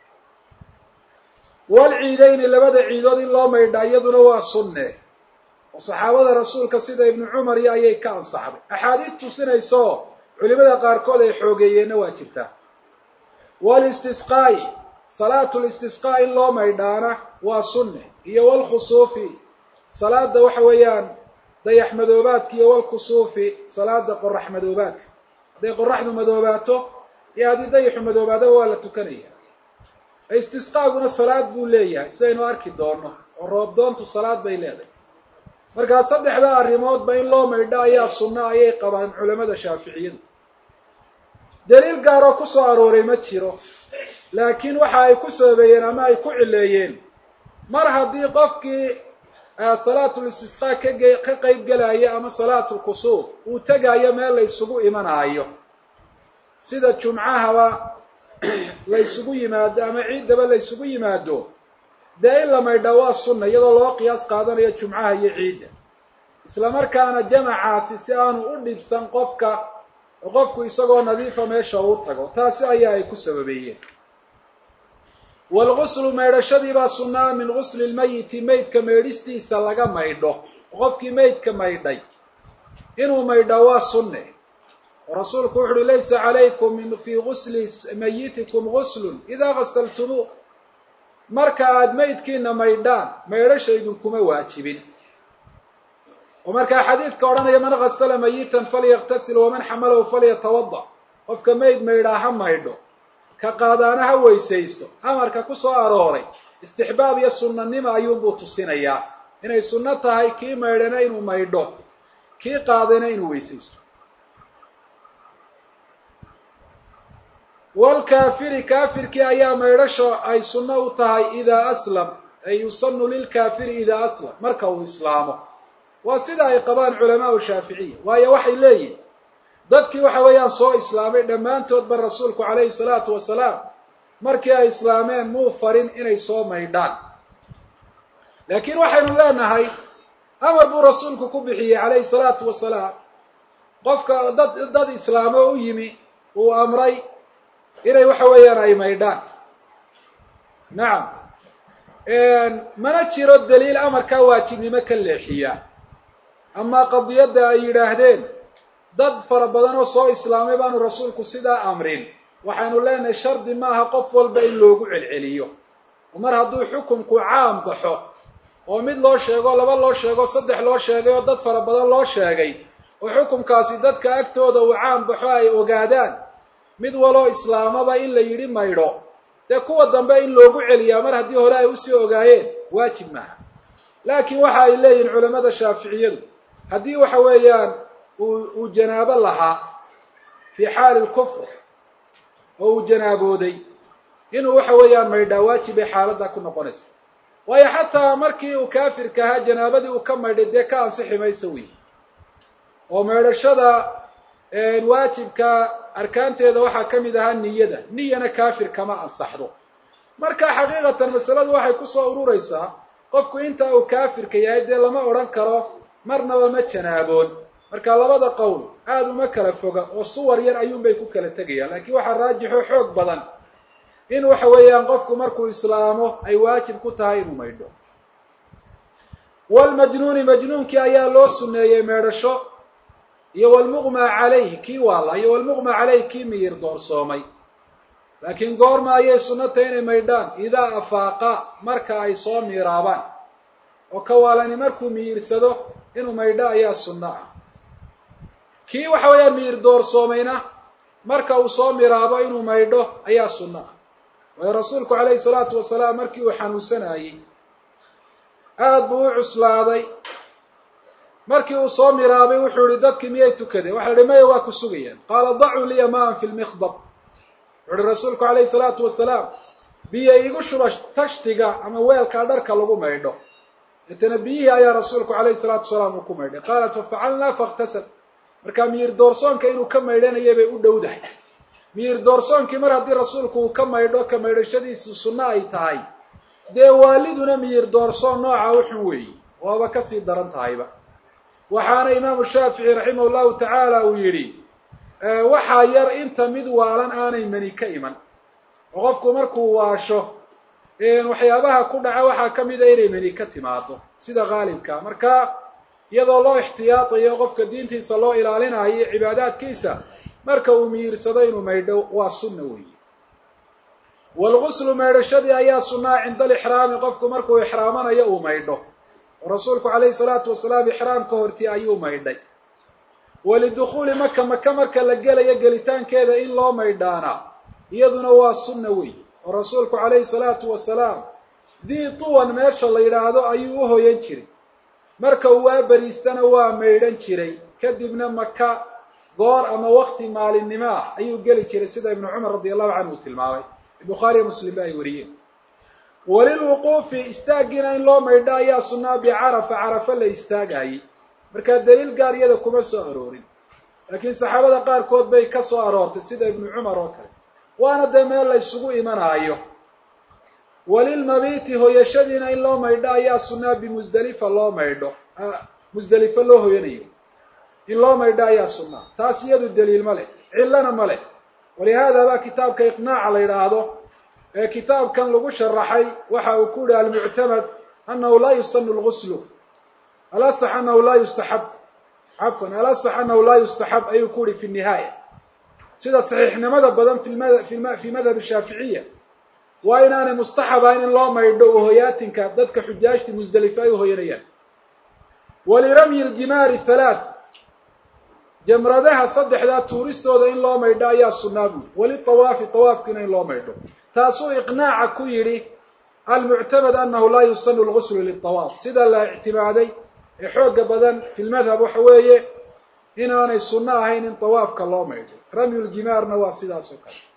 walciidayni labada ciidood in loo maydhaa iyaduna waa sunne oo saxaabada rasuulka sida ibnu cumar iyo ayay ka ansaxday axaadiid tusinayso culimada qaarkood ay xoogeeyeenna waa jirtaa walistisqaa'i salaatu listisqaa in loo maydhaana waa sunne iyo walkhusuufi salaada waxa weeyaan dayax madoobaadka iyo walkusuufi salaada qorax madoobaadka hadday qoraxdu madoobaato iyo haddii dayaxu madoobaadaba waa la tukanaya istisqaaguna salaad buu leeyahay sidaynu arki doono oo roobdoontu salaad bay leedahay markaa saddexda arrimoodba in loo maydho ayaa sunno ayay qabaan culamada shaaficiyadu daliil gaaroo ku soo arooray ma jiro laakiin waxa ay ku sababeeyeen ama ay ku cileeyeen mar haddii qofkii salaatul istisqaa kage ka qayb gelaya ama salaatul kusuuf uu tegaayo meel la ysugu imanaayo sida jumcahaba la ysugu yimaado ama ciiddaba la ysugu yimaado dee in la maydhaa waa sunna iyadoo loo qiyaas qaadanayo jumcaha iyo ciidda isla markaana jamacaasi si aanu u dhibsan qofka oo qofku isagoo nadiifa meesha uu tago taasi ayaa ay ku sababeeyeen waalguslu maydhashadii baa sunnaa min gusli lmayiti maydka maydhistiisa laga maydho oo qofkii maydka maydhay inuu maydhaa waa sunne oo rasuulku wuxu uhi laysa calaykum min fii gusli mayitikum guslun idaa gasaltumuu marka aada maydkiina maydhaan maydhasha idinkuma waajibin oo markaa xadiidka odhanaya man gasala mayitan falyaktasil waman xamalahu falyatawada qofka mayd maydhaa ha maydho ka qaadaana ha weysaysto amarka ku soo arooray istixbaab iyo sunnanimo ayuunbuu tusinayaa inay sunno tahay kii maydhana inuu maydho kii qaadayna inuu weysaysto walkaafiri kaafirkii ayaa maydhasho ay sunno u tahay idaa aslam ay yusanu lilkaafiri idaa aslam marka uu islaamo waa sida ay qabaan culamaau shaaficiya waayo waxay leeyihin dadkii waxa weeyaan soo islaamay dhammaantoodba rasuulku calayhi salaatu wasalaam markii ay islaameen muu farin inay soo maydhaan laakiin waxaynu leenahay amar buu rasuulku ku bixiyey calayhi salaatu wasalaam qofka dad dad islaamo u yimi uu amray inay waxa weeyaan ay maydhaan nacam mana jiro daliil amarkaa waajibnimo ka leexiya amaa qadiyadda ay yidhaahdeen dad fara badan oo soo islaamay baanu rasuulku sidaa amrin waxaynu leenahay shardi maaha qof walba in loogu celceliyo mar hadduu xukunku caam baxo oo mid loo sheego laba loo sheego saddex loo sheegay oo dad fara badan loo sheegay oo xukunkaasi dadka agtooda uu caam baxo ay ogaadaan mid waloo islaamaba in la yidhi maydho dee kuwa dambe in loogu celiyaa mar haddii hore ay usii ogaayeen waajib maaha laakiin waxa ay leeyihin culamada shaaficiyadu haddii waxa weeyaan uu uu janaabo lahaa fii xaali lkufr oo uu janaabooday inuu waxa weeyaan maydhaa waajib ay xaaladdaa ku noqonaysa waayo xataa markii uu kaafirka ahaa janaabadii uu ka maydhay dee ka ansixi maysa wey oo maydhashada waajibka arkaanteeda waxaa ka mid ahaa niyada niyana kaafir kama ansaxdo marka xaqiiqatan masaladu waxay kusoo ururaysaa qofku intaa uu kaafirka yahay dee lama odhan karo marnaba ma janaaboon marka labada qowl aada uma kala foga oo suwar yar ayuunbay ku kala tegayaan laakiin waxaa raajixo xoog badan in waxa weeyaan qofku markuu islaamo ay waajib ku tahay inuu maydho walmajnuuni majnuunkii ayaa loo suneeyey meedhasho iyo walmuqmaa calayh kii waala iyo walmuqmaa calayh kii miyir doorsoomay laakiin goorma ayay sunnata inay maydhaan idaa afaaqa marka ay soo miiraabaan oo ka waalani markuu miyirsado inuu maydho ayaa sunno ah kii waxa weeyaan miyir doorsoomayna marka uu soo miraabo inuu maydho ayaa sunno ah waayo rasuulku calayhi salaatu wasalaam markii uu xanuunsanayey aada buu u cuslaaday markii uu soo miraabay wuxuu yihi dadkii miyay tukadeen waxa la ihi maya waa ku sugayaan qaala dacuu liya maan fi lmikdab wuxu uhi rasuulku calayhi salaatu wasalaam biyo igu shuba tashtiga ama weelkaa dharka lagu maydho deetana biyihii ayaa rasuulku calayhi salaatu wasalaam uu ku maydhay qaalat fafacalnaa fakhtasab markaa miyir doorsoonka inuu ka maydhanayay bay u dhowdahay miyir doorsoonkii mar haddii rasuulku uu ka maydho ka maydhashadiisu sunno ay tahay dee waaliduna miyir doorsoon nooca uxun weeyi waaba kasii daran tahayba waxaana imaamu shaafici raximah llahu tacaala uu yidhi waxaa yar inta mid waalan aanay mani ka iman oo qofku markuu waasho waxyaabaha ku dhaca waxaa ka mida inay mani ka timaado sida qaalibka marka iyadoo loo ixtiyaadayo qofka diintiisa loo ilaalinayo cibaadaadkiisa marka uu miyirsado inuu maydho waa sunna weeye waalguslu maydhashadii ayaa sunnaa cinda alixraami qofku markuu ixraamanayo uu maydho oo rasuulku calayhi salaatu wasalaam ixraamka hortii ayuu maydhay walidukhuuli maka maka marka la gelayo gelitaankeeda in loo maydhaana iyaduna waa sunna wey oo rasuulku calayhi salaatu wasalaam dii tuwan meesha la yidhaahdo ayuu u hoyan jiray marka uu waa beriistana waa maydhan jiray kadibna maka goor ama wakti maalinimo ah ayuu geli jiray sida ibnu cumar radi allahu canhu uu tilmaamay bukhaariyo muslim ba ay wariyeen walilwuquufi istaaggiina in loo maydho ayaa sunnaa bicarafa carafa la istaagayey markaa daliil gaar iyada kuma soo aroorin laakiin saxaabada qaarkood bay ka soo aroortay sida ibnu cumar oo kale waana dee meel la ysugu imanaayo walilmabiiti hoyashadiina in loo maydho ayaa sunnaa bimusdelifa loo maydho musdelifo loo hoyanayo in loo maydho ayaa sunnaa taas iyadu daliil ma leh cillana ma leh walihaada baa kitaabka iqnaaca la yidhaahdo ee kitaabkan lagu sharaxay waxa uu ku yihi almuctamad anahu laa yustanu lguslu alasax anahu laa yustaxab cafwan alasax anahu laa yustaxab ayuu ku yihi fi nihaaya sida saxiixnimada badan fi madhab shaaficiya waa inaanay mustaxabayn in loo maydho uhoyaatinka dadka xujaajta musdelife ay uhoyanayaan waliramyi ljimaari halaath jamradaha saddexdaa tuuristooda in loo maydho ayaa sunnaa buuri walitawaafi tawaafkiina in loo maydho taasuu iqnaaca ku yidhi almuctamad anahu laa yusanu lguslu litawaaf sida la ictimaaday ee xooga badan fi lmadhab waxa weeye inaanay sunno ahayn in tawaafka loo maydho ramyu ljimaarna waa sidaas oo kale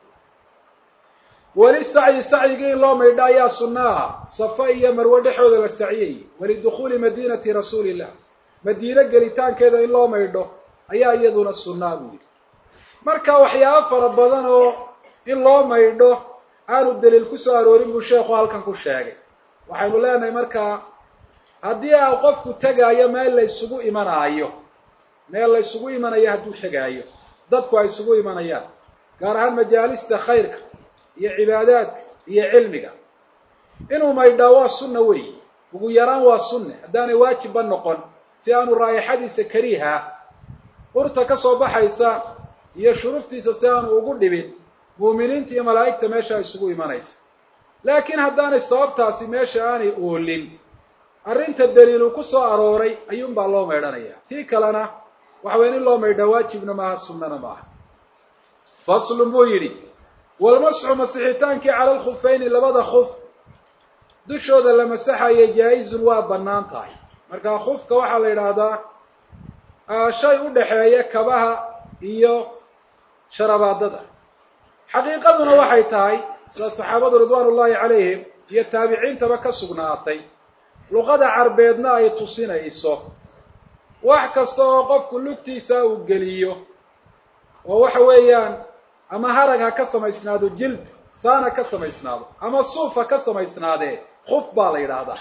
weli sacyi sacyigii in loo maydho ayaa sunno ah safa iyo marwe dhexooda la saciyayey walidukhuuli madiinati rasuuli illah madiine gelitaankeeda in loo maydho ayaa iyaduna sunnaa buu yidhi marka waxyaabo fara badan oo in loo maydho aanu daliil ku soo aroorin buu sheekhu halkan ku sheegay waxaynu leenahay markaa haddii a qofku tegaayo meel la isugu imanaayo meel la isugu imanayo hadduu tegaayo dadku ay isugu imanayaan gaar ahaan majaalista khayrka iyo cibaadaadka iyo cilmiga inuu maydhaa waa sunna weeyi ugu yaraan waa sunne haddaanay waajibba noqon si aanu raa'ixadiisa kariiha urta ka soo baxaysa iyo shuruftiisa si aanu ugu dhibin muuminiinta iyo malaa'igta meesha isugu imanaysa laakiin haddaanay sababtaasi meesha aanay oolin arrinta daliilu ku soo arooray ayuunbaa loo maydhanaya tii kalena waxa weya in loo maydhaa waajibna maaha sunnana maaha faslun buu yidhi walmasxu masixitaankii cala alkhufayni labada khuf dushooda la masaxaya jaa-izun waa bannaan tahay marka khufka waxaa la yidhaahdaa shay u dhexeeya kabaha iyo sharabaadada xaqiiqaduna waxay tahay sida saxaabadu ridwaan ullahi calayhim iyo taabiciintaba ka sugnaatay luqada carbeedna ay tusinayso wax kasta oo qofku lugtiisa uu geliyo oo waxa weeyaan ama harag ha ka samaysnaado jild saana ka samaysnaado ama suuf ha ka samaysnaadee khuf baa la yidhaahdaa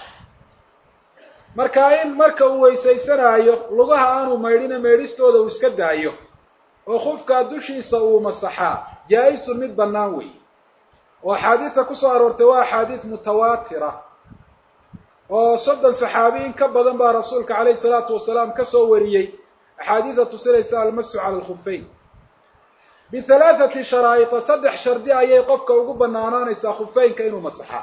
marka in marka uu weysaysanaayo lugaha aanu maydhina maydhistooda uu iska daayo oo khufkaa dushiisa uu masaxaa jaa-isun mid bannaan weeye oo axaadiidta kusoo aroortay waa axaadiid mutawaatira oo soddon saxaabi in ka badan baa rasuulka calayhi salaatu wasalaam ka soo wariyey axaadiida tusinaysa almasu cala alkhufeyn bihalaathati sharaa'ita saddex shardi ayay qofka ugu banaanaanaysaa khufeynka inuu masaxaa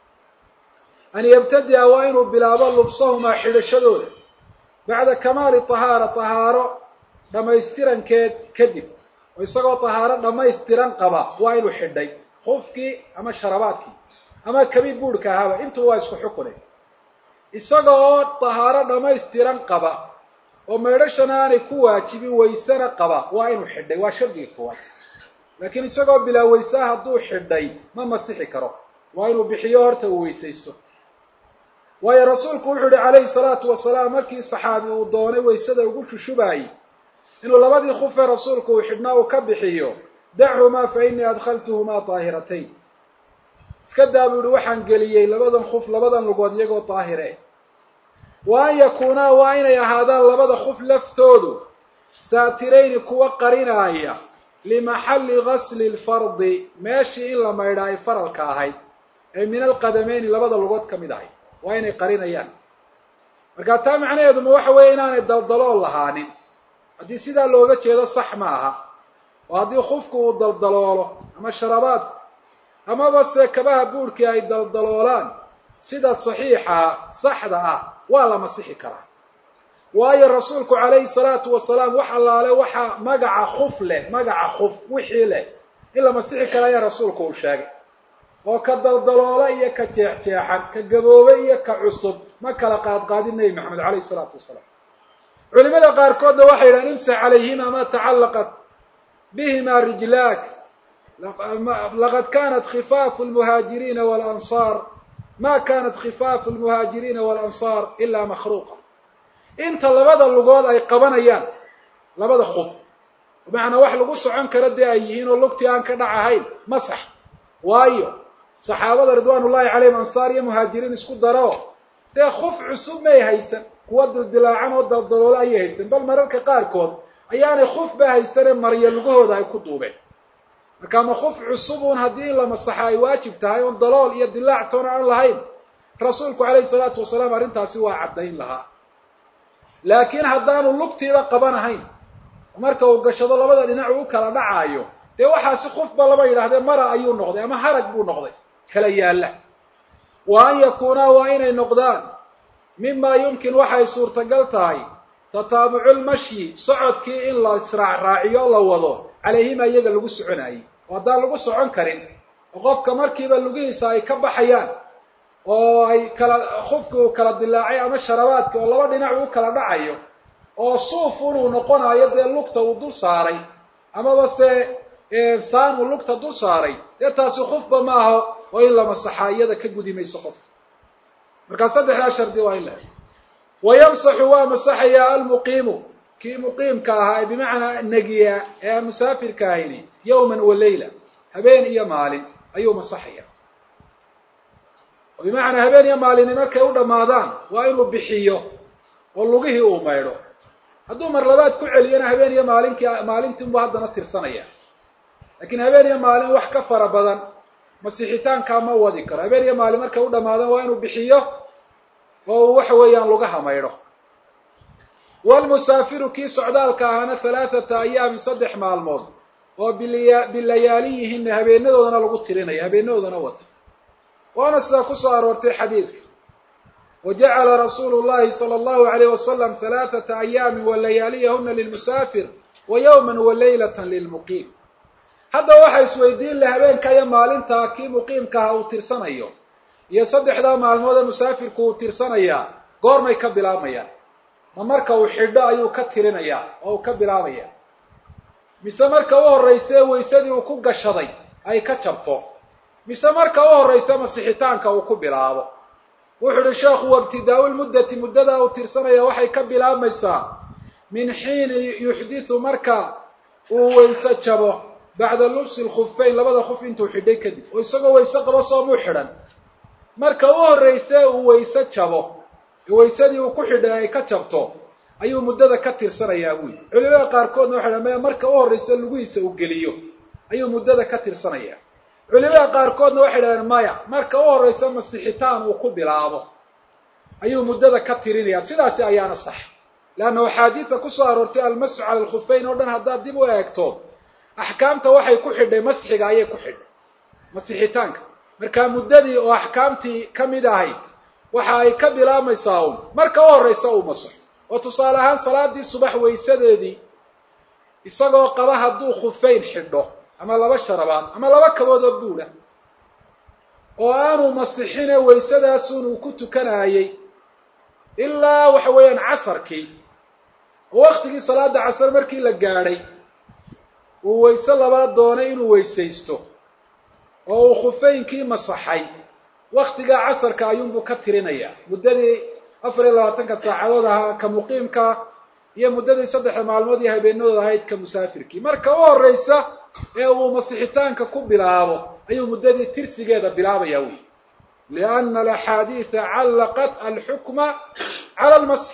an yabtadi'a waa inuu bilaabo lubsahumaa xidhashadooda bacda kamaali tahaara tahaaro dhammaystirankeed kadib oo isagoo tahaaro dhammaystiran qaba waa inuu xidhay khufkii ama sharabaadkii ama kabi buurhka ahaba intuu waa isku xukune isaga oo tahaaro dhammaystiran qaba oo maydhashana aanay ku waajibin waysana qaba waa inuu xidhay waa shardiga koowaad laakiin isagoo bilaa waysaa hadduu xidhay ma masixi karo waa inuu bixiyo horta uu weysaysto waayo rasuulku wuxuu yihi calayhi salaatu wasalaam markii saxaabi uu doonay waysada ugu shushubaayey inuu labadii khufee rasuulku uu xidhnaa uu ka bixiyo dachumaa fa innii adkhaltuhumaa daahiratayn iska daa buu yihi waxaan geliyey labadan khuf labadan lugood iyagoo daahire wa an yakuunaa waa inay ahaadaan labada khuf laftoodu saatirayni kuwa qarinaaya limaxalli gasli lfardi meeshii in la maydhaa ay faralka ahayd ee min alqadameyni labada lugood ka mid ahay waa inay qarinayaan marka taa macnaheedu ma waxa weeye inaanay daldalool lahaanin haddii sidaa looga jeedo sax ma aha oo haddii khufku uu daldaloolo ama sharabaadku amaba se kabaha buurhkii ay daldaloolaan sida saxiixa saxda ah waa la masixi karaa waayo rasuulku calayhi salaatu wasalaam wax allaale waxaa magaca khuf leh magaca khuf wixii leh in la masixi kara ayaa rasuulku uu sheegay oo ka daldaloola iyo ka jeexjeexan ka gaboobe iyo ka cusub ma kala qaadqaadin nebi maxamed calayhi salaatu wasalaam culimada qaarkoodna waxay yidhahan imsax calayhima ma tacallaqat bihima rijlaak laqad kanat khifaafu lmuhaajiriina walansaar ma kanat khifaafu lmuhaajiriina walansaar ilaa makhruuqa inta labada lugood ay qabanayaan labada khuf bimacnaa wax lagu socon karo dee ay yihiin oo lugtii aan ka dhac ahayn masax waayo saxaabada ridwaan ullahi calayhim ansaar iyo muhaajiriin isku daro dee khuf cusub may haysan kuwa dildilaacan oo daldaloola ayay haysan bal mararka qaarkood ayaanay khufba haysane marya lugahooda ay ku duubeen marka ma khuf cusubuun haddii in la masaxa ay waajib tahay oon dalool iyo dilaac toona aan lahayn rasuulku calayhi salaatu wasalaam arrintaasi waa caddayn lahaa laakiin haddaanu lugtiiba qabanahayn marka uu gashado labada dhinac uu u kala dhacaayo dee waxaasi khufba lama yidhahdee mara ayuu noqday ama harag buu noqday kala yaalla wa an yakuunaa waa inay noqdaan mima yumkin waxay suurtagal tahay tataabucu lmashyi socodkii in la israacraaciyo la wado calayhima iyaga lagu soconaayey oo haddaan lagu socon karin oo qofka markiiba lugihiisa ay ka baxayaan oo ay kala khufki uu kala dilaacay ama sharabaadki oo laba dhinac uu kala dhacayo oo suuf unuu noqonayo dee lugta uu dul saaray amaba se saan uu lugta dul saaray dee taasi khufba ma aho oo in la masaxaa iyada ka gudi mayso qofka markaa saddexdaa shardi waa in la wa yamsaxu waa masaxayaa almuqiimu kii muqiimka ahaa ee bimacnaa negiya ee aan musaafirka ahayni yowman wa leyla habeen iyo maalin ayuu masaxaya oo bimacnaa habeen iyo maalini markay u dhammaadaan waa inuu bixiyo oo lugihii uu maydho hadduu mar labaad ku celiyana habeen iyo maalinkii maalintiinbuu haddana tirsanaya laakiin habeen iyo maalin wax ka fara badan masixitaankaa ma wadi karo habeen iyo maalin markay u dhammaadaan waa inuu bixiyo oo uu waxa weeyaan lugaha maydho walmusaafiru kii socdaalka ahaana halaathata ayaamin saddex maalmood oo biliya bilayaaliyihina habeenadoodana lagu tirinayo habeenadoodana wata waana sidaa kusoo aroortay xadiidka wa jacala rasuulu llahi sala allahu alayh wasalam halaathata ayaamin wa layaaliyahuna lilmusaafir wa yowman wa leylatan lilmuqiim hadda waxa isweydiin la habeenka iyo maalintaa kii muqiimkaha uu tirsanayo iyo saddexdaa maalmood ee musaafirku uu tirsanayaa goormay ka bilaabmayaan ma marka uu xidho ayuu ka tirinayaa oo uu ka bilaabaya mise marka u horraysa waysadii uu ku gashaday ay ka jabto mise marka u horraysa masixitaanka uu ku bilaabo wuxuu uhi sheekhu wabtidaau lmuddati muddadaa uu tirsanaya waxay ka bilaabmaysaa min xiini yuxdithu marka uu wayse jabo bacda lubsi lkhufeyn labada khuf intuu xidhay kadib oo isagoo wayse qabo soomuu xidhan marka u horrayse uu wayse jabo waysadii uu ku xidhay ay ka jabto ayuu muddada ka tirsanayaa buyi culimada qaarkoodna waxay dhaha maya marka u horraysa lugihiisa uu geliyo ayuu muddada ka tirsanayaa culimada qaarkoodna waxay dhahdeen maya marka u horraysa masixitaan uu ku bilaabo ayuu muddada ka tirinaya sidaasi ayaana sax leanna axaadiida kusoo aroortay almasxu cala alkhufeyn oo dhan haddaad dib u eegto axkaamta waxay ku xidhay masxiga ayay ku xidhay masixitaanka markaa muddadii oo axkaamtii ka mid ahayd waxa ay ka bilaabmaysaa un marka u horraysa uu masaxo oo tusaale ahaan salaadii subax waysadeedii isagoo qaba hadduu khufeyn xidho ama laba sharabaad ama laba kabood oo buudha oo aanu masixine waysadaasun uu ku tukanaayey ilaa waxa weeyaan casarkii oo waktigii salaada casar markii la gaadhay uu wayse labaad doonay inuu weysaysto oo uu khufeynkii masaxay waktigaa casarka ayuunbuu ka tirinayaa muddadii afar iyo labaatanka saacadood ahaa ka muqiimka iyo muddadii saddexda maalmood iyo habeenadood ahayd ka musaafirkii marka u horraysa ee uu masixitaanka ku bilaabo ayuu muddadii tirsigeeda bilaabaya wey lianna alaxaadiida callaqat alxukma cala almasxi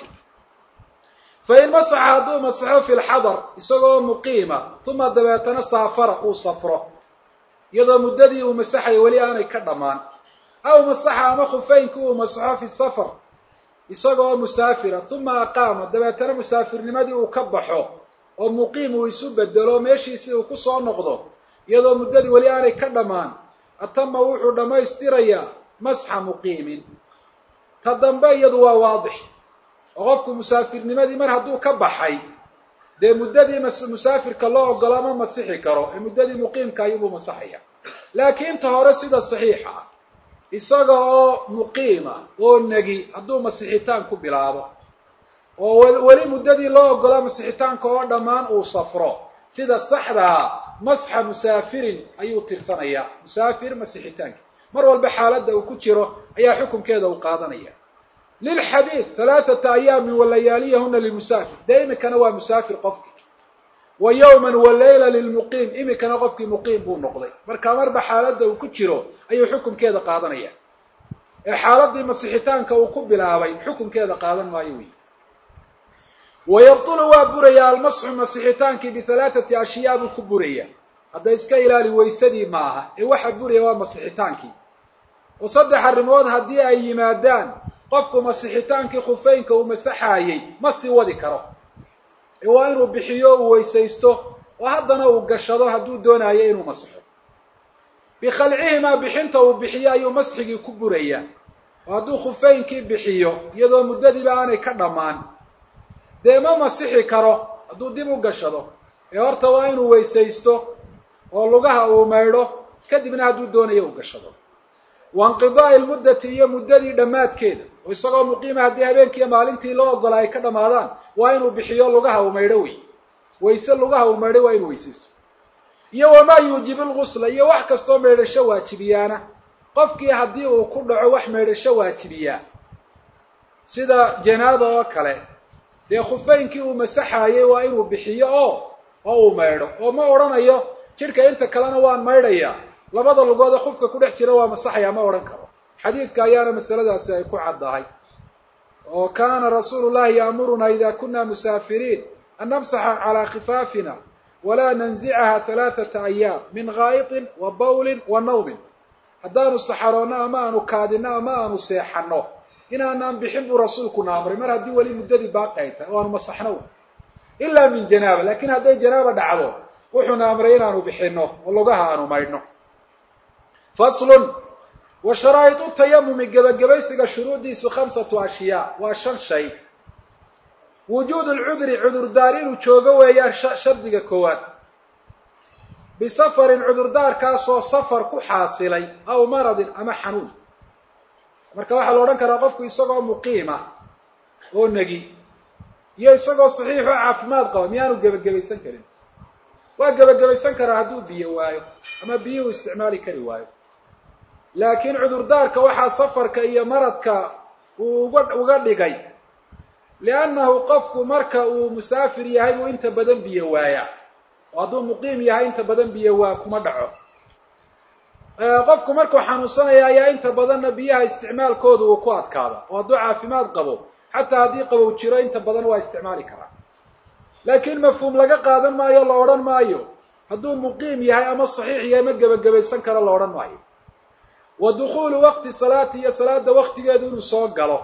fain masaxa hadduu masaxo fi lxadar isagoo muqiima uma dabeetana saafara uu safro iyadoo muddadii uu masaxaya weli aanay ka dhammaan aw masaxa ama khufeynki uu masaxo fi safar isagoo musaafira uma aqaama dabeetana musaafirnimadii uu ka baxo oo muqiim uu isu bedelo meeshiisii uu ku soo noqdo iyadoo muddadii weli aanay ka dhammaan atama wuxuu dhammaystirayaa masxa muqiimin ta dambe iyadu waa waadix oo qofku musaafirnimadii mar hadduu ka baxay dee muddadii musaafirka loo ogolo ma masixi karo ee muddadii muqiimka ayuubuu masaxaya laakiin ta hore sida saxiixa ah isaga oo muqiima oo negi hadduu masixitaan ku bilaabo oo weli muddadii loo ogolaa masixitaanka oo dhammaan uu safro sida saxdaa masxa musaafirin ayuu tirsanayaa musaafir masixitaanki mar walba xaaladda uu ku jiro ayaa xukunkeeda uu qaadanaya lilxadiid halaathata ayaamin wa layaaliyahuna lilmusaafir dee iminkana waa musaafir qofki wa yowman wa leyla lilmuqiim iminkana qofkii muqiim buu noqday marka marba xaaladda uu ku jiro ayuu xukunkeeda qaadanaya ee xaaladii masixitaanka uu ku bilaabay xukunkeeda qaadan maayo wey wayabtulu waa buraya almasxu masixitaankii bihalaathati ashyaa buu ku buraya hadda iska ilaali waysadii maaha ee waxa buraya waa masixitaankii oo saddex arrimood haddii ay yimaadaan qofku masixitaankii khufeynka uu masaxaayey ma sii wadi karo ee waa inuu bixiyo uu weysaysto oo haddana uu gashado hadduu doonayo inuu masixo bikhalcihimaa bixinta uu bixiyo ayuu masxigii ku burayaa oo hadduu khufeynkii bixiyo iyadoo muddadiiba aanay ka dhammaan dee ma masixi karo hadduu dib u gashado ee horta waa inuu weysaysto oo lugaha uu maydho kadibna hadduu doonayo uu gashado wa inqidaa'i lmuddati iyo muddadii dhammaadkeeda oo isagoo muqiima haddii habeenkiiyo maalintii loo ogolaa ay ka dhammaadaan waa inuu bixiyo lugaha uu maydho wey wayse lugaha uu maydho waa inuu weysaysto iyo wamaa yuujibu lgusla iyo wax kastoo maydhasho waajibiyaana qofkii haddii uu ku dhaco wax maydhasho waajibiyaa sida janaaba oo kale dee khufaynkii uu masaxayey waa inuu bixiyo oo oo uu maydho oo ma odhanayo jidhka inta kalena waan maydhayaa labada lugood ee khufka ku dhex jira waa masaxaya ma odhan karo xadiidka ayaana masaladaasi ay ku caddahay oo kaana rasuulu llahi yaamuruna ida kuna musaafiriin an namsaxa calaa khifaafina walaa nanzicaha halaathata ayaam min gaa'itin wa bawlin wa nawmin haddaanu saxaroonno ama aanu kaadino ama aanu seexanno inaanaan bixin buu rasuulkuna amray mar haddii weli muddadii baaqi ay tahay o aanu masaxno ilaa min janaaba lakin hadday janaaba dhacdo wuxuuna amray inaanu bixino oo lugaha aanu maydhno faslun wa sharaa'idu tayamumi gebagabaysiga shuruuddiisu khamsatu ashyaa waa shan shay wujuud lcudri cudurdaar inuu joogo weeyaan shardiga koowaad bisafarin cudurdaarkaasoo safar ku xaasilay aw maradin ama xanuun marka waxaa la odhan karaa qofku isagoo muqiima oo negi iyo isagoo saxiix oo caafimaad qaba miyaanu gebagabaysan karin waa gebagabaysan karaa hadduu biyo waayo ama biyuhu isticmaali kari waayo laakiin cudurdaarka waxaa safarka iyo maradka uu uga uga dhigay liannahu qofku marka uu musaafir yahay buu inta badan biyo waayaa oo hadduu muqiim yahay inta badan biyo waa kuma dhaco qofku markuu xanuunsanaya ayaa inta badanna biyaha isticmaalkooda uu ku adkaada oo hadduu caafimaad qabo xataa haddii qabow jiro inta badan waa isticmaali karaa laakiin mafhuum laga qaadan maayo la odhan maayo hadduu muqiim yahay ama saxiix yahay ma gebagabaysan karo la odhan maayo wa dukhuulu waqti salaati iyo salaada waktigeedu inuu soo galo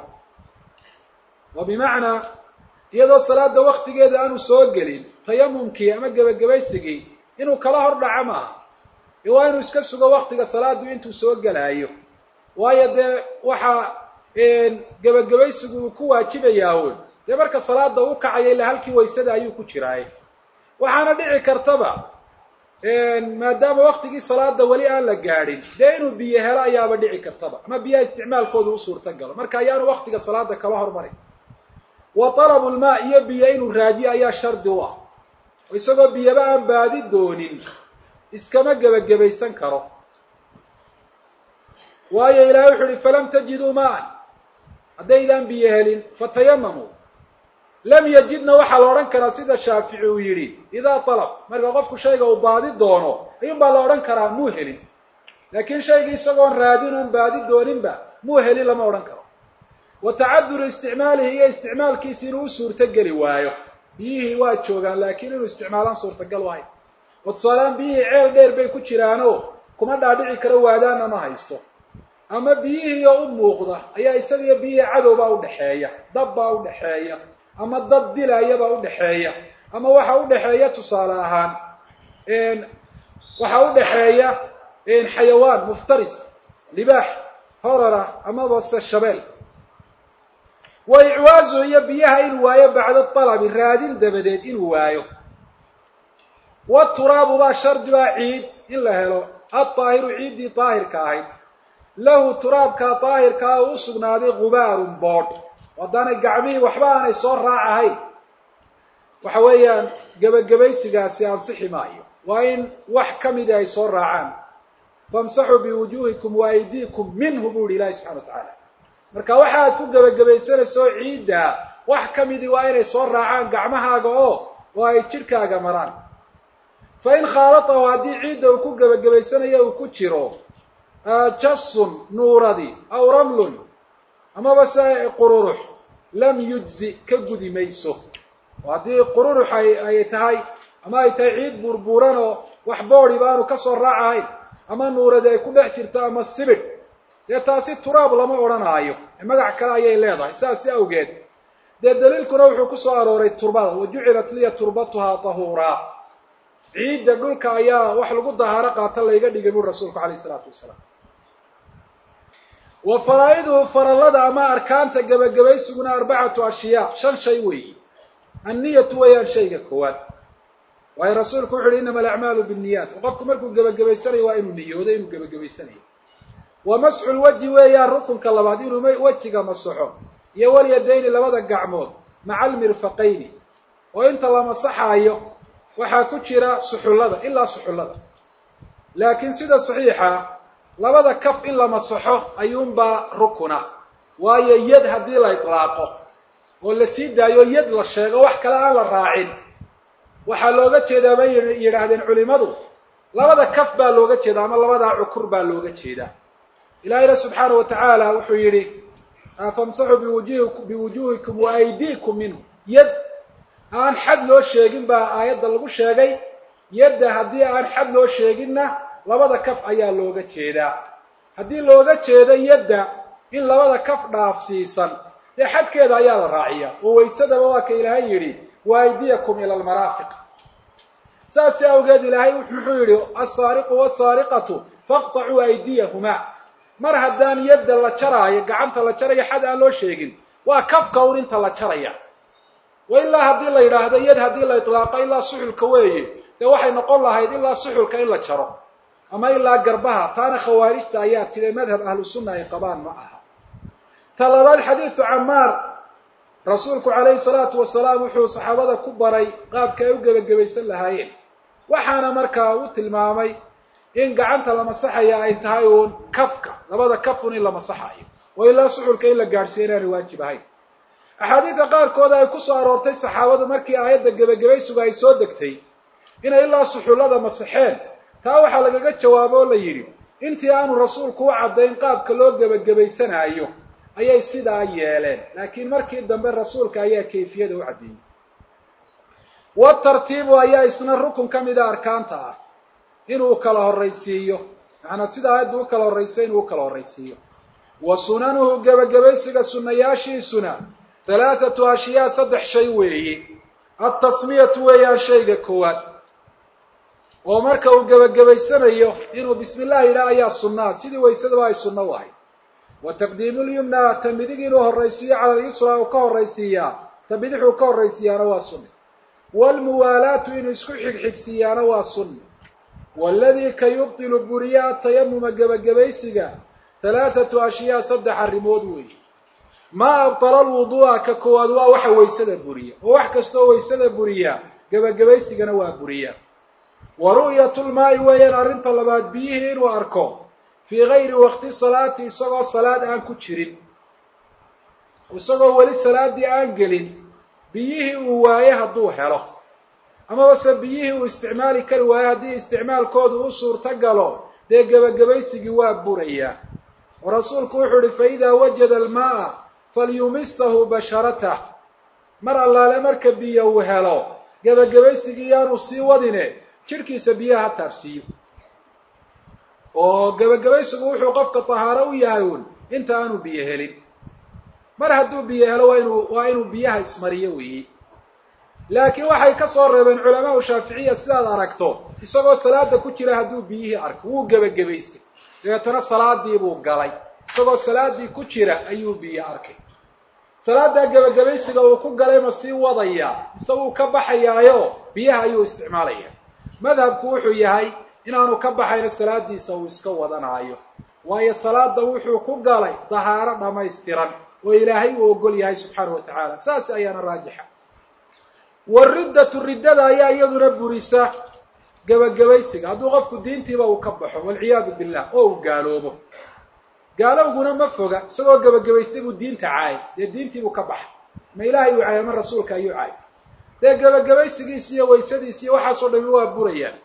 oo bimacnaa iyadoo salaada waktigeeda aanu soo gelin tayamumkii ama gebagabaysigii inuu kala hor dhaco maaha waa inuu iska sugo waktiga salaadu intuu soo gelaayo waayo dee waxaa gebagabaysigu uu ku waajibayaa un dee marka salaada u kacaya ilaa halkii waysada ayuu ku jiraay waxaana dhici kartaba maadaama waktigii salaada weli aan la gaadhin dee inuu biyo helo ayaaba dhici kartaba ama biyaha isticmaalkooda u suurta galo marka ayaanu waktiga salaada kala hormaray wa talabu lmaa iyo biyo inuu raadiyo ayaa shardi u ah oo isagoo biyaba aan baadi doonin iskama gebagabaysan karo waayo ilahay wuxu uhi falam tajiduu maan haddaydaan biyo helin fatayamamuu lam yajidna waxaa la odhan karaa sida shaafici uu yidhi idaa talab marka qofku shayga uu baadi doono ayuun baa la odhan karaa muu helin laakiin shaygii isagoon raadin oon baadi dooninba muu helin lama odhan karo wa tacaduru isticmaalihi iyo isticmaalkiisi inuu u suurto geli waayo biyihii waa joogaan laakiin inuu isticmaalaan suurtagal waayo oo tusaalaan biyihii ceel dheer bay ku jiraanoo kuma dhaadhici karo waadaana ma haysto ama biyihii oo u muuqda ayaa isagiyo biyihii cadowbaa udhexeeya dab baa udhexeeya ama dad dilayabaa udhexeeya ama waxa udhexeeya tusaale ahaan waxaa udhexeeya xayawaan muftaris libaax horara amaba se shabeel wa icwaazu iyo biyaha inuu waayo bacda talabi raadin dabadeed inuu waayo waturaabu baa shardi baa ciid in la helo adaahiru ciiddii daahirka ahayd lahu turaabkaa daahirkaa oo u sugnaaday gubaarun boodh haddaanay gacmihii waxba aanay soo raacahayn waxa weeyaan gebagabaysigaasi ansixi maayo waa in wax ka midii ay soo raacaan famsaxuu biwujuuhikum wa aydiikum minhu buu yihi ilaahi subxana wa tacaala marka waxa aad ku gebagabaysanayso ciidda wax ka midii waa inay soo raacaan gacmahaaga oo oo ay jidhkaaga maraan fa in khaalatahu haddii ciidda uu ku gebagabaysanayo uu ku jiro jasun nuuradi aw ramlun amaba se qururux lam yujzi ka gudi mayso oo haddii qururux ay ay tahay ama ay tahay ciid buurbuuran oo wax boodi baanu ka soo raacahayn ama nuuradi ay ku dhex jirto ama sibidh dee taasi turaab lama odhanaayo magac kale ayay leedahay saasi awgeed dee daliilkuna wuxuu ku soo arooray turbada wa jucilat liya turbatuhaa tahuuraa ciidda dhulka ayaa wax lagu dahaaro qaata layga dhigay buri rasuulku calayh isalaatu wasalaam wa faraa-iduhu farallada ama arkaanta gebagabaysiguna arbacatu ashyaa shan shay weeyi anniyatu weeyaan shayga koowaad waayo rasuulku wuxu uhi innama alacmaalu binniyaat oo qofku markuu gebagabaysanayo waa inuu niyoodo inuu gebagabaysanayo wa masxu lwajhi weeyaan rukunka labaad inuu wejiga masaxo iyo walyadayni labada gacmood maca almirfaqayni oo inta la masaxaayo waxaa ku jira suxullada ilaa suxullada laakiin sida saxiixa labada kaf in la masaxo ayuunbaa rukuna waayo yad haddii la itlaaqo oo la sii daayo yad la sheego wax kale aan la raacin waxaa looga jeedaa bay yidhaahdeen culimadu labada kaf baa looga jeeda ama labadaa cukur baa looga jeedaa ilaahayna subxaana wa tacaala wuxuu yidhi famsaxuu biwujuhi biwujuhikum wa aydiikum minhu yad aan xad loo sheegin baa aayadda lagu sheegay yadda haddii aan xad loo sheeginna labada kaf ayaa looga jeedaa haddii looga jeedo yadda in labada kaf dhaafsiisan dee xadkeeda ayaa la raaciya oo waysadaba waa ka ilaahay yidhi wa aydiyakum ila almaraafiq saasi awgeed ilaahay muxuu yidhi alsaariqu wasaariqatu faqtacuu aydiyahumaa mar haddaan yadda la jaraayo gacanta la jarayo xad aan loo sheegin waa kafka un inta la jaraya wa ilaa haddii la yidhaahdo yad haddii la itlaaqo ilaa suxulka weeye dee waxay noqon lahayd ilaa suxulka in la jaro ama ilaa garbaha taana khawaarijta ayaa tida madhab ahlu sunna ay qabaan ma aha ta labaad xadiidu camaar rasuulku calayhi salaatu wasalaam wuxuu saxaabada ku baray qaabka ay u gebagabaysan lahaayeen waxaana markaa u tilmaamay in gacanta la masaxaya ay tahay uun kafka labada kafun in la masaxayo oo ilaa suxulka in la gaadhsiiyo inaanay waajib ahayn axaadiidka qaarkooda ay ku soo aroortay saxaabadu markii aayadda gebagabaysuga ay soo degtay inay ilaa suxullada masaxeen taa waxaa lagaga jawaabo oo la yidhi intii aanu rasuulku u caddayn qaabka loo gebagabaysanaayo ayay sidaa yeeleen laakiin markii dambe rasuulka ayaa kayfiyada u caddeeyey watartiibu ayaa isna rukun ka mida arkaanta ah inuu kala horraysiiyo macnaa sida aayaddu u kala horraysa inuu u kala horraysiiyo wa sunanuhu gebagabaysiga sunnayaashiisuna halaathatu ashyaa saddex shay weeye altasmiyatu weeyaan shayga koowaad oo marka uu gebagabaysanayo inuu bismi illah yidhaah ayaa sunnaa sidii waysadaba ay sunno u ahay wa taqdiimu lyumna ta midig inuu horraysiiyo cala alyusra uu ka horraysiiyaa ta bidixuu ka horraysiiyaana waa sunna waalmuwaalaatu inuu isku xigxigsiiyaana waa sunna waaladii ka yubtilu buriya atayamuma gebagabaysiga halaathatu ashyaa saddex arrimood weeye maa abtala alwuduu'a ka koowaad waa waxa waysada buriya oo wax kastoo waysada buriya gebagabaysigana waa buriya wa ru'yatulmaa'i weeyaan arrinta labaad biyihii inuu arko fii gayri waqti salaati isagoo salaad aan ku jirin isagoo weli salaaddii aan gelin biyihii uu waaye hadduu helo amabase biyihii uu isticmaali kari waayo haddii isticmaalkoodu u suurto galo dee gebagabaysigii waa burayaa oo rasuulku wuxuu uhi fa idaa wajada almaa'a falyumisahu basharatah mar allaale marka biyo uu helo gebagabaysigii yaanu sii wadine jidhkiisa biyaha ha taabsiiyo oo gebagabaysigu wuxuu qofka tahaaro u yahay uun inta aanu biyo helin mar hadduu biyo helo waa inuu waa inuu biyaha ismariyo weeye laakiin waxay ka soo reebeen culamaau shaaficiya sidaad aragto isagoo salaada ku jira hadduu biyihii arko wuu gebagabaystay dabeetana salaadii buu galay isagoo salaadii ku jira ayuu biyo arkay salaaddaa gebagabaysiga uu ku galay ma sii wadaya isaguu ka baxayaayo biyaha ayuu isticmaalaya madhabku wuxuu yahay inaanu ka baxayno salaadiisa uu iska wadanaayo waayo salaada wuxuu ku galay dahaaro dhammaystiran oo ilaahay uu ogol yahay subxaanahu wa tacaala saas ayaana raajixa wariddatu riddada ayaa iyaduna burisa gebagabaysiga hadduu qofku diintiiba uu ka baxo walciyaadu billah oo uu gaaloobo gaalowguna ma foga isagoo gebagabaystay buu diinta caayay dee diintiibuu ka baxay ma ilaahay uu caayay ama rasuulka ayuu caayay dee gebagabaysigiisi iyo waysadiisi iyo waxaasoo dhami waa burayaan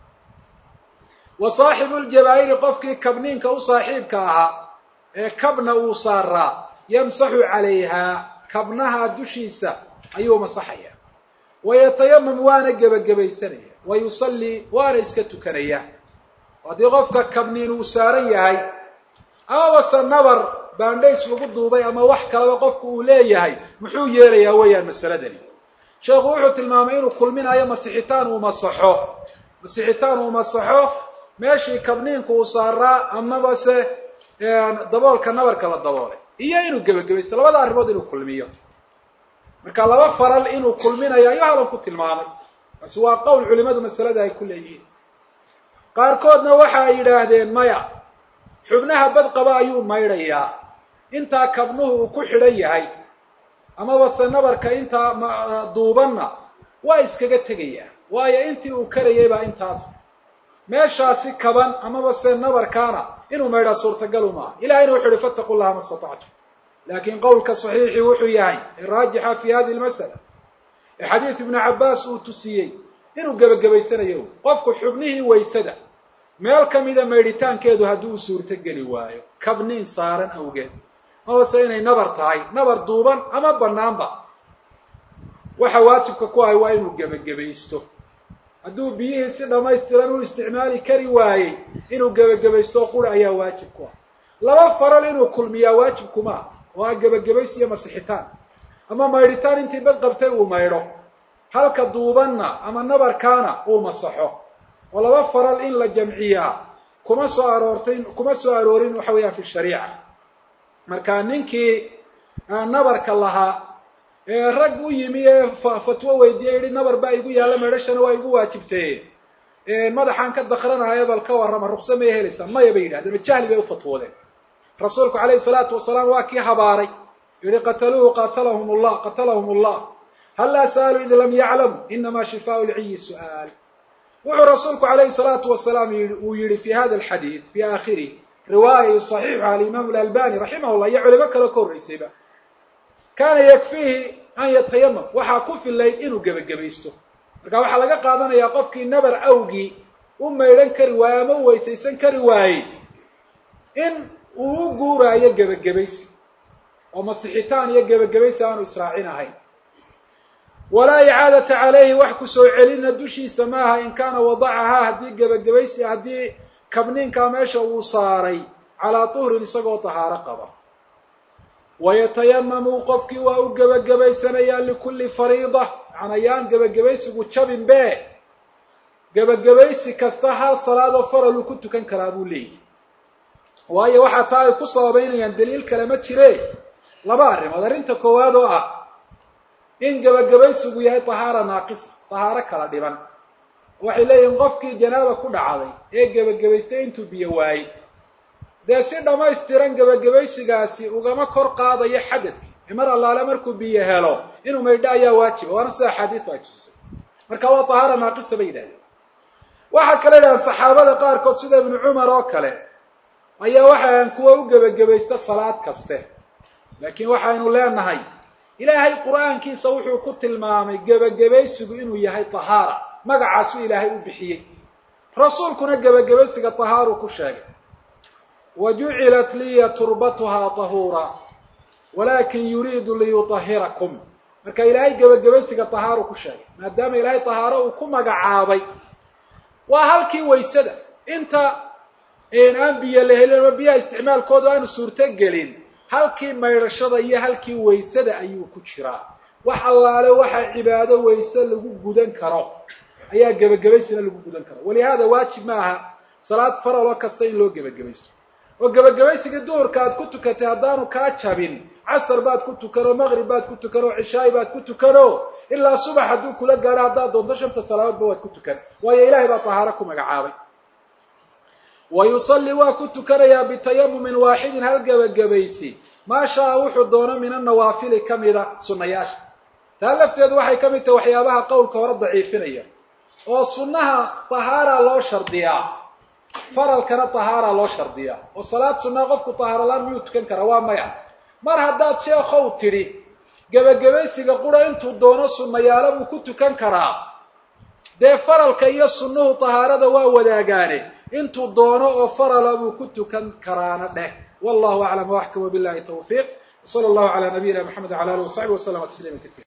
wa saaxibu ljabaa'iri qofkii kabniinka u saaxiibka ahaa ee kabna uu saaraa yamsaxu calayhaa kabnaha dushiisa ayuu masaxaya wayatayamam waana gebagabaysanaya wa yusallii waana iska tukanaya haddii qofka kabniin uu saaran yahay amabase nabar baandhays lagu duubay ama wax kaleba qofku uu leeyahay muxuu yeelayaa weeyaan masaladani sheekhu wuxuu tilmaamay inuu kulminayo masixitaan uu masaxo masixitaan uu masaxo meeshii kabniinku uu saaraa amabase daboolka nabarka la daboolay iyo inuu gebagabaysto labada arrimood inuu kulmiyo marka laba faral inuu kulminayo ayuu halan ku tilmaamay taasi waa qowl culimadu masalada ay ku leeyihiin qaarkoodna waxa ay yidhaahdeen maya xubnaha badqaba ayuu maydhayaa intaa kabnuhu uu ku xidhan yahay amaba se nabarka intaa duubanna waa iskaga tegayaa waayo intii uu karayay baa intaas meeshaasi kaban amaba se nabarkaana inuu maydhaa suurtagalu maaha ilahayna wuxu uhi fattaqu llaha ma statactum laakiin qowlka saxiixi wuxuu yahay ee raajixa fi hadihi lmasala ee xadiid ibnu cabbaas uu tusiyey inuu gebagabaysanayo qofku xubnihii waysada meel ka mida maydhitaankeedu haddii uu suurto geli waayo kabniin saaran awgeed mabase inay nabar tahay nabar duuban ama banaanba waxa waajibka ku ahay waa inuu gebagabaysto hadduu biyihii si dhammaystiran u isticmaali kari waayey inuu gebagabaysto qura ayaa waajib ku ah laba faral inuu kulmiyaa waajib kuma ah oo ah gebagabays iyo masixitaan ama maydhitaan intii bad qabtay uu maydho halka duubanna ama nabarkaana uu masaxo oo laba faral in la jamciyaa kuma soo aroortay kuma soo aroorin waxa weeyaan fi shariica marka ninkii nabarka lahaa ee rag u yimi ee fatwo weydiiye yihi nabar baa igu yaalla maydhashana waa igu waajibtee madaxaan ka dakranahayo bal ka warrama ruksa may helaysaa maya bay yidhahdeen oo jahli bay u fatwoodeen rasuulku calayhi salaatu wasalaam waa kii habaaray yihi qataluuhu qatalahum llah qatalahum allah hal laa sa'aluu id lam yaclamu inama shifaau lciyi su'aal wuxuu rasuulku calayhi salaatu wasalaam uu yihi fi hada alxadiid fi aakhirih riwaaya yusaxiixuha alimaamu alalbani raximah llah iyo culimo kaloo ka horreysayba kaana yakfiihi an yatayamam waxaa ku filayd inuu gebagabaysto marka waxaa laga qaadanayaa qofkii nabar awgii u maydhan kari waayey ama u weysaysan kari waayey in uu u guuraayo gebagabaysi oo masixitaan iyo gebagabaysi aanu israacin ahayn walaa icaadata calayhi wax ku soo celina dushiisa maaha in kaana wadacahaa haddii gebagabaysi haddii kabniinkaa meesha uu saaray calaa tuhrin isagoo tahaaro qaba wayatayamamu qofkii waa u gebagabaysanayaa likulli fariida macnaa yaan gebagabaysigu jabin be gebagabaysi kasta hal salaadoo faral uu ku tukan karaa buu leeyahy waayo waxaa taa ay ku sababeynayaan daliil kale ma jire laba arrimood arrinta koowaad oo ah in gebagabaysigu yahay tahaara naaqisa tahaaro kala dhiban waxay leeyihiin qofkii janaaba ku dhacday ee gebagabaystay intuu biyo waayey dee si dhammaystiran gebagabaysigaasi ugama kor qaadayo xadadkii ee mar allaale markuu biyo helo inuu maydho ayaa waajiba waana sida axaadiisu ay tusisay marka waa tahaara naaqisa bay yidhahdeen waxaa kale yidhahdeen saxaabada qaarkood sida ibnu cumar oo kale ayaa waxaan kuwa u gebagabaysta salaad kaste laakiin waxaynu leenahay ilaahay qur-aankiisa wuxuu ku tilmaamay gebagabaysigu inuu yahay tahaara magacaasuu ilaahay u bixiyey rasuulkuna gebagabaysiga tahaaru ku sheegay wa jucilat liya turbatuhaa tahuura walakin yuriidu liyutahirakum marka ilaahay gebagabaysiga tahaaru ku sheegay maadaama ilaahay tahaaro uu ku magacaabay waa halkii waysada inta aan biyo la helin ama biyaha isticmaalkooda aanu suurto gelin halkii maydhashada iyo halkii waysada ayuu ku jiraa wax allaale waxa cibaado wayse lagu gudan karo ayaa gebagabaysina lagu gudan karo walihaada waajib ma aha salaad faralo kasta in loo gebagabaysto oo gebagabaysiga duhurka aad ku tukatay haddaanu kaa jabin casar baad ku tukanoo maqrib baad ku tukanoo cishaay baad ku tukano ilaa subax hadduu kula gaadho haddaad doonto shanta salaadoodba waad ku tukan waayo ilaahay baa tahaaro ku magacaabay wa yusalli waa ku tukanayaa bitayamumin waaxidin hal gebagabaysi maa shaa wuxuu doono min annawaafili ka mida sunnayaasha taa lafteedu waxay ka mid tahay waxyaabaha qowlka hore daciifinaya oo sunnaha tahaara loo shardiyaa faralkana tahaara loo shardiyaa oo salaad sunnaa qofku tahaaralaan miyuu tukan karaa waa maya mar haddaad sheekhow tidhi gebagabaysiga qura intuu doono sunnayaalo buu ku tukan karaa dee faralka iyo sunnuhu tahaarada waa wadaagaane intuu doono oo farala buu ku tukan karaana dheh wallahu aclam waxkam wabillahi tawfiiq wsala allahu calaa nabiyina maxamed wala alih wasaxbi waslama tasliima katiira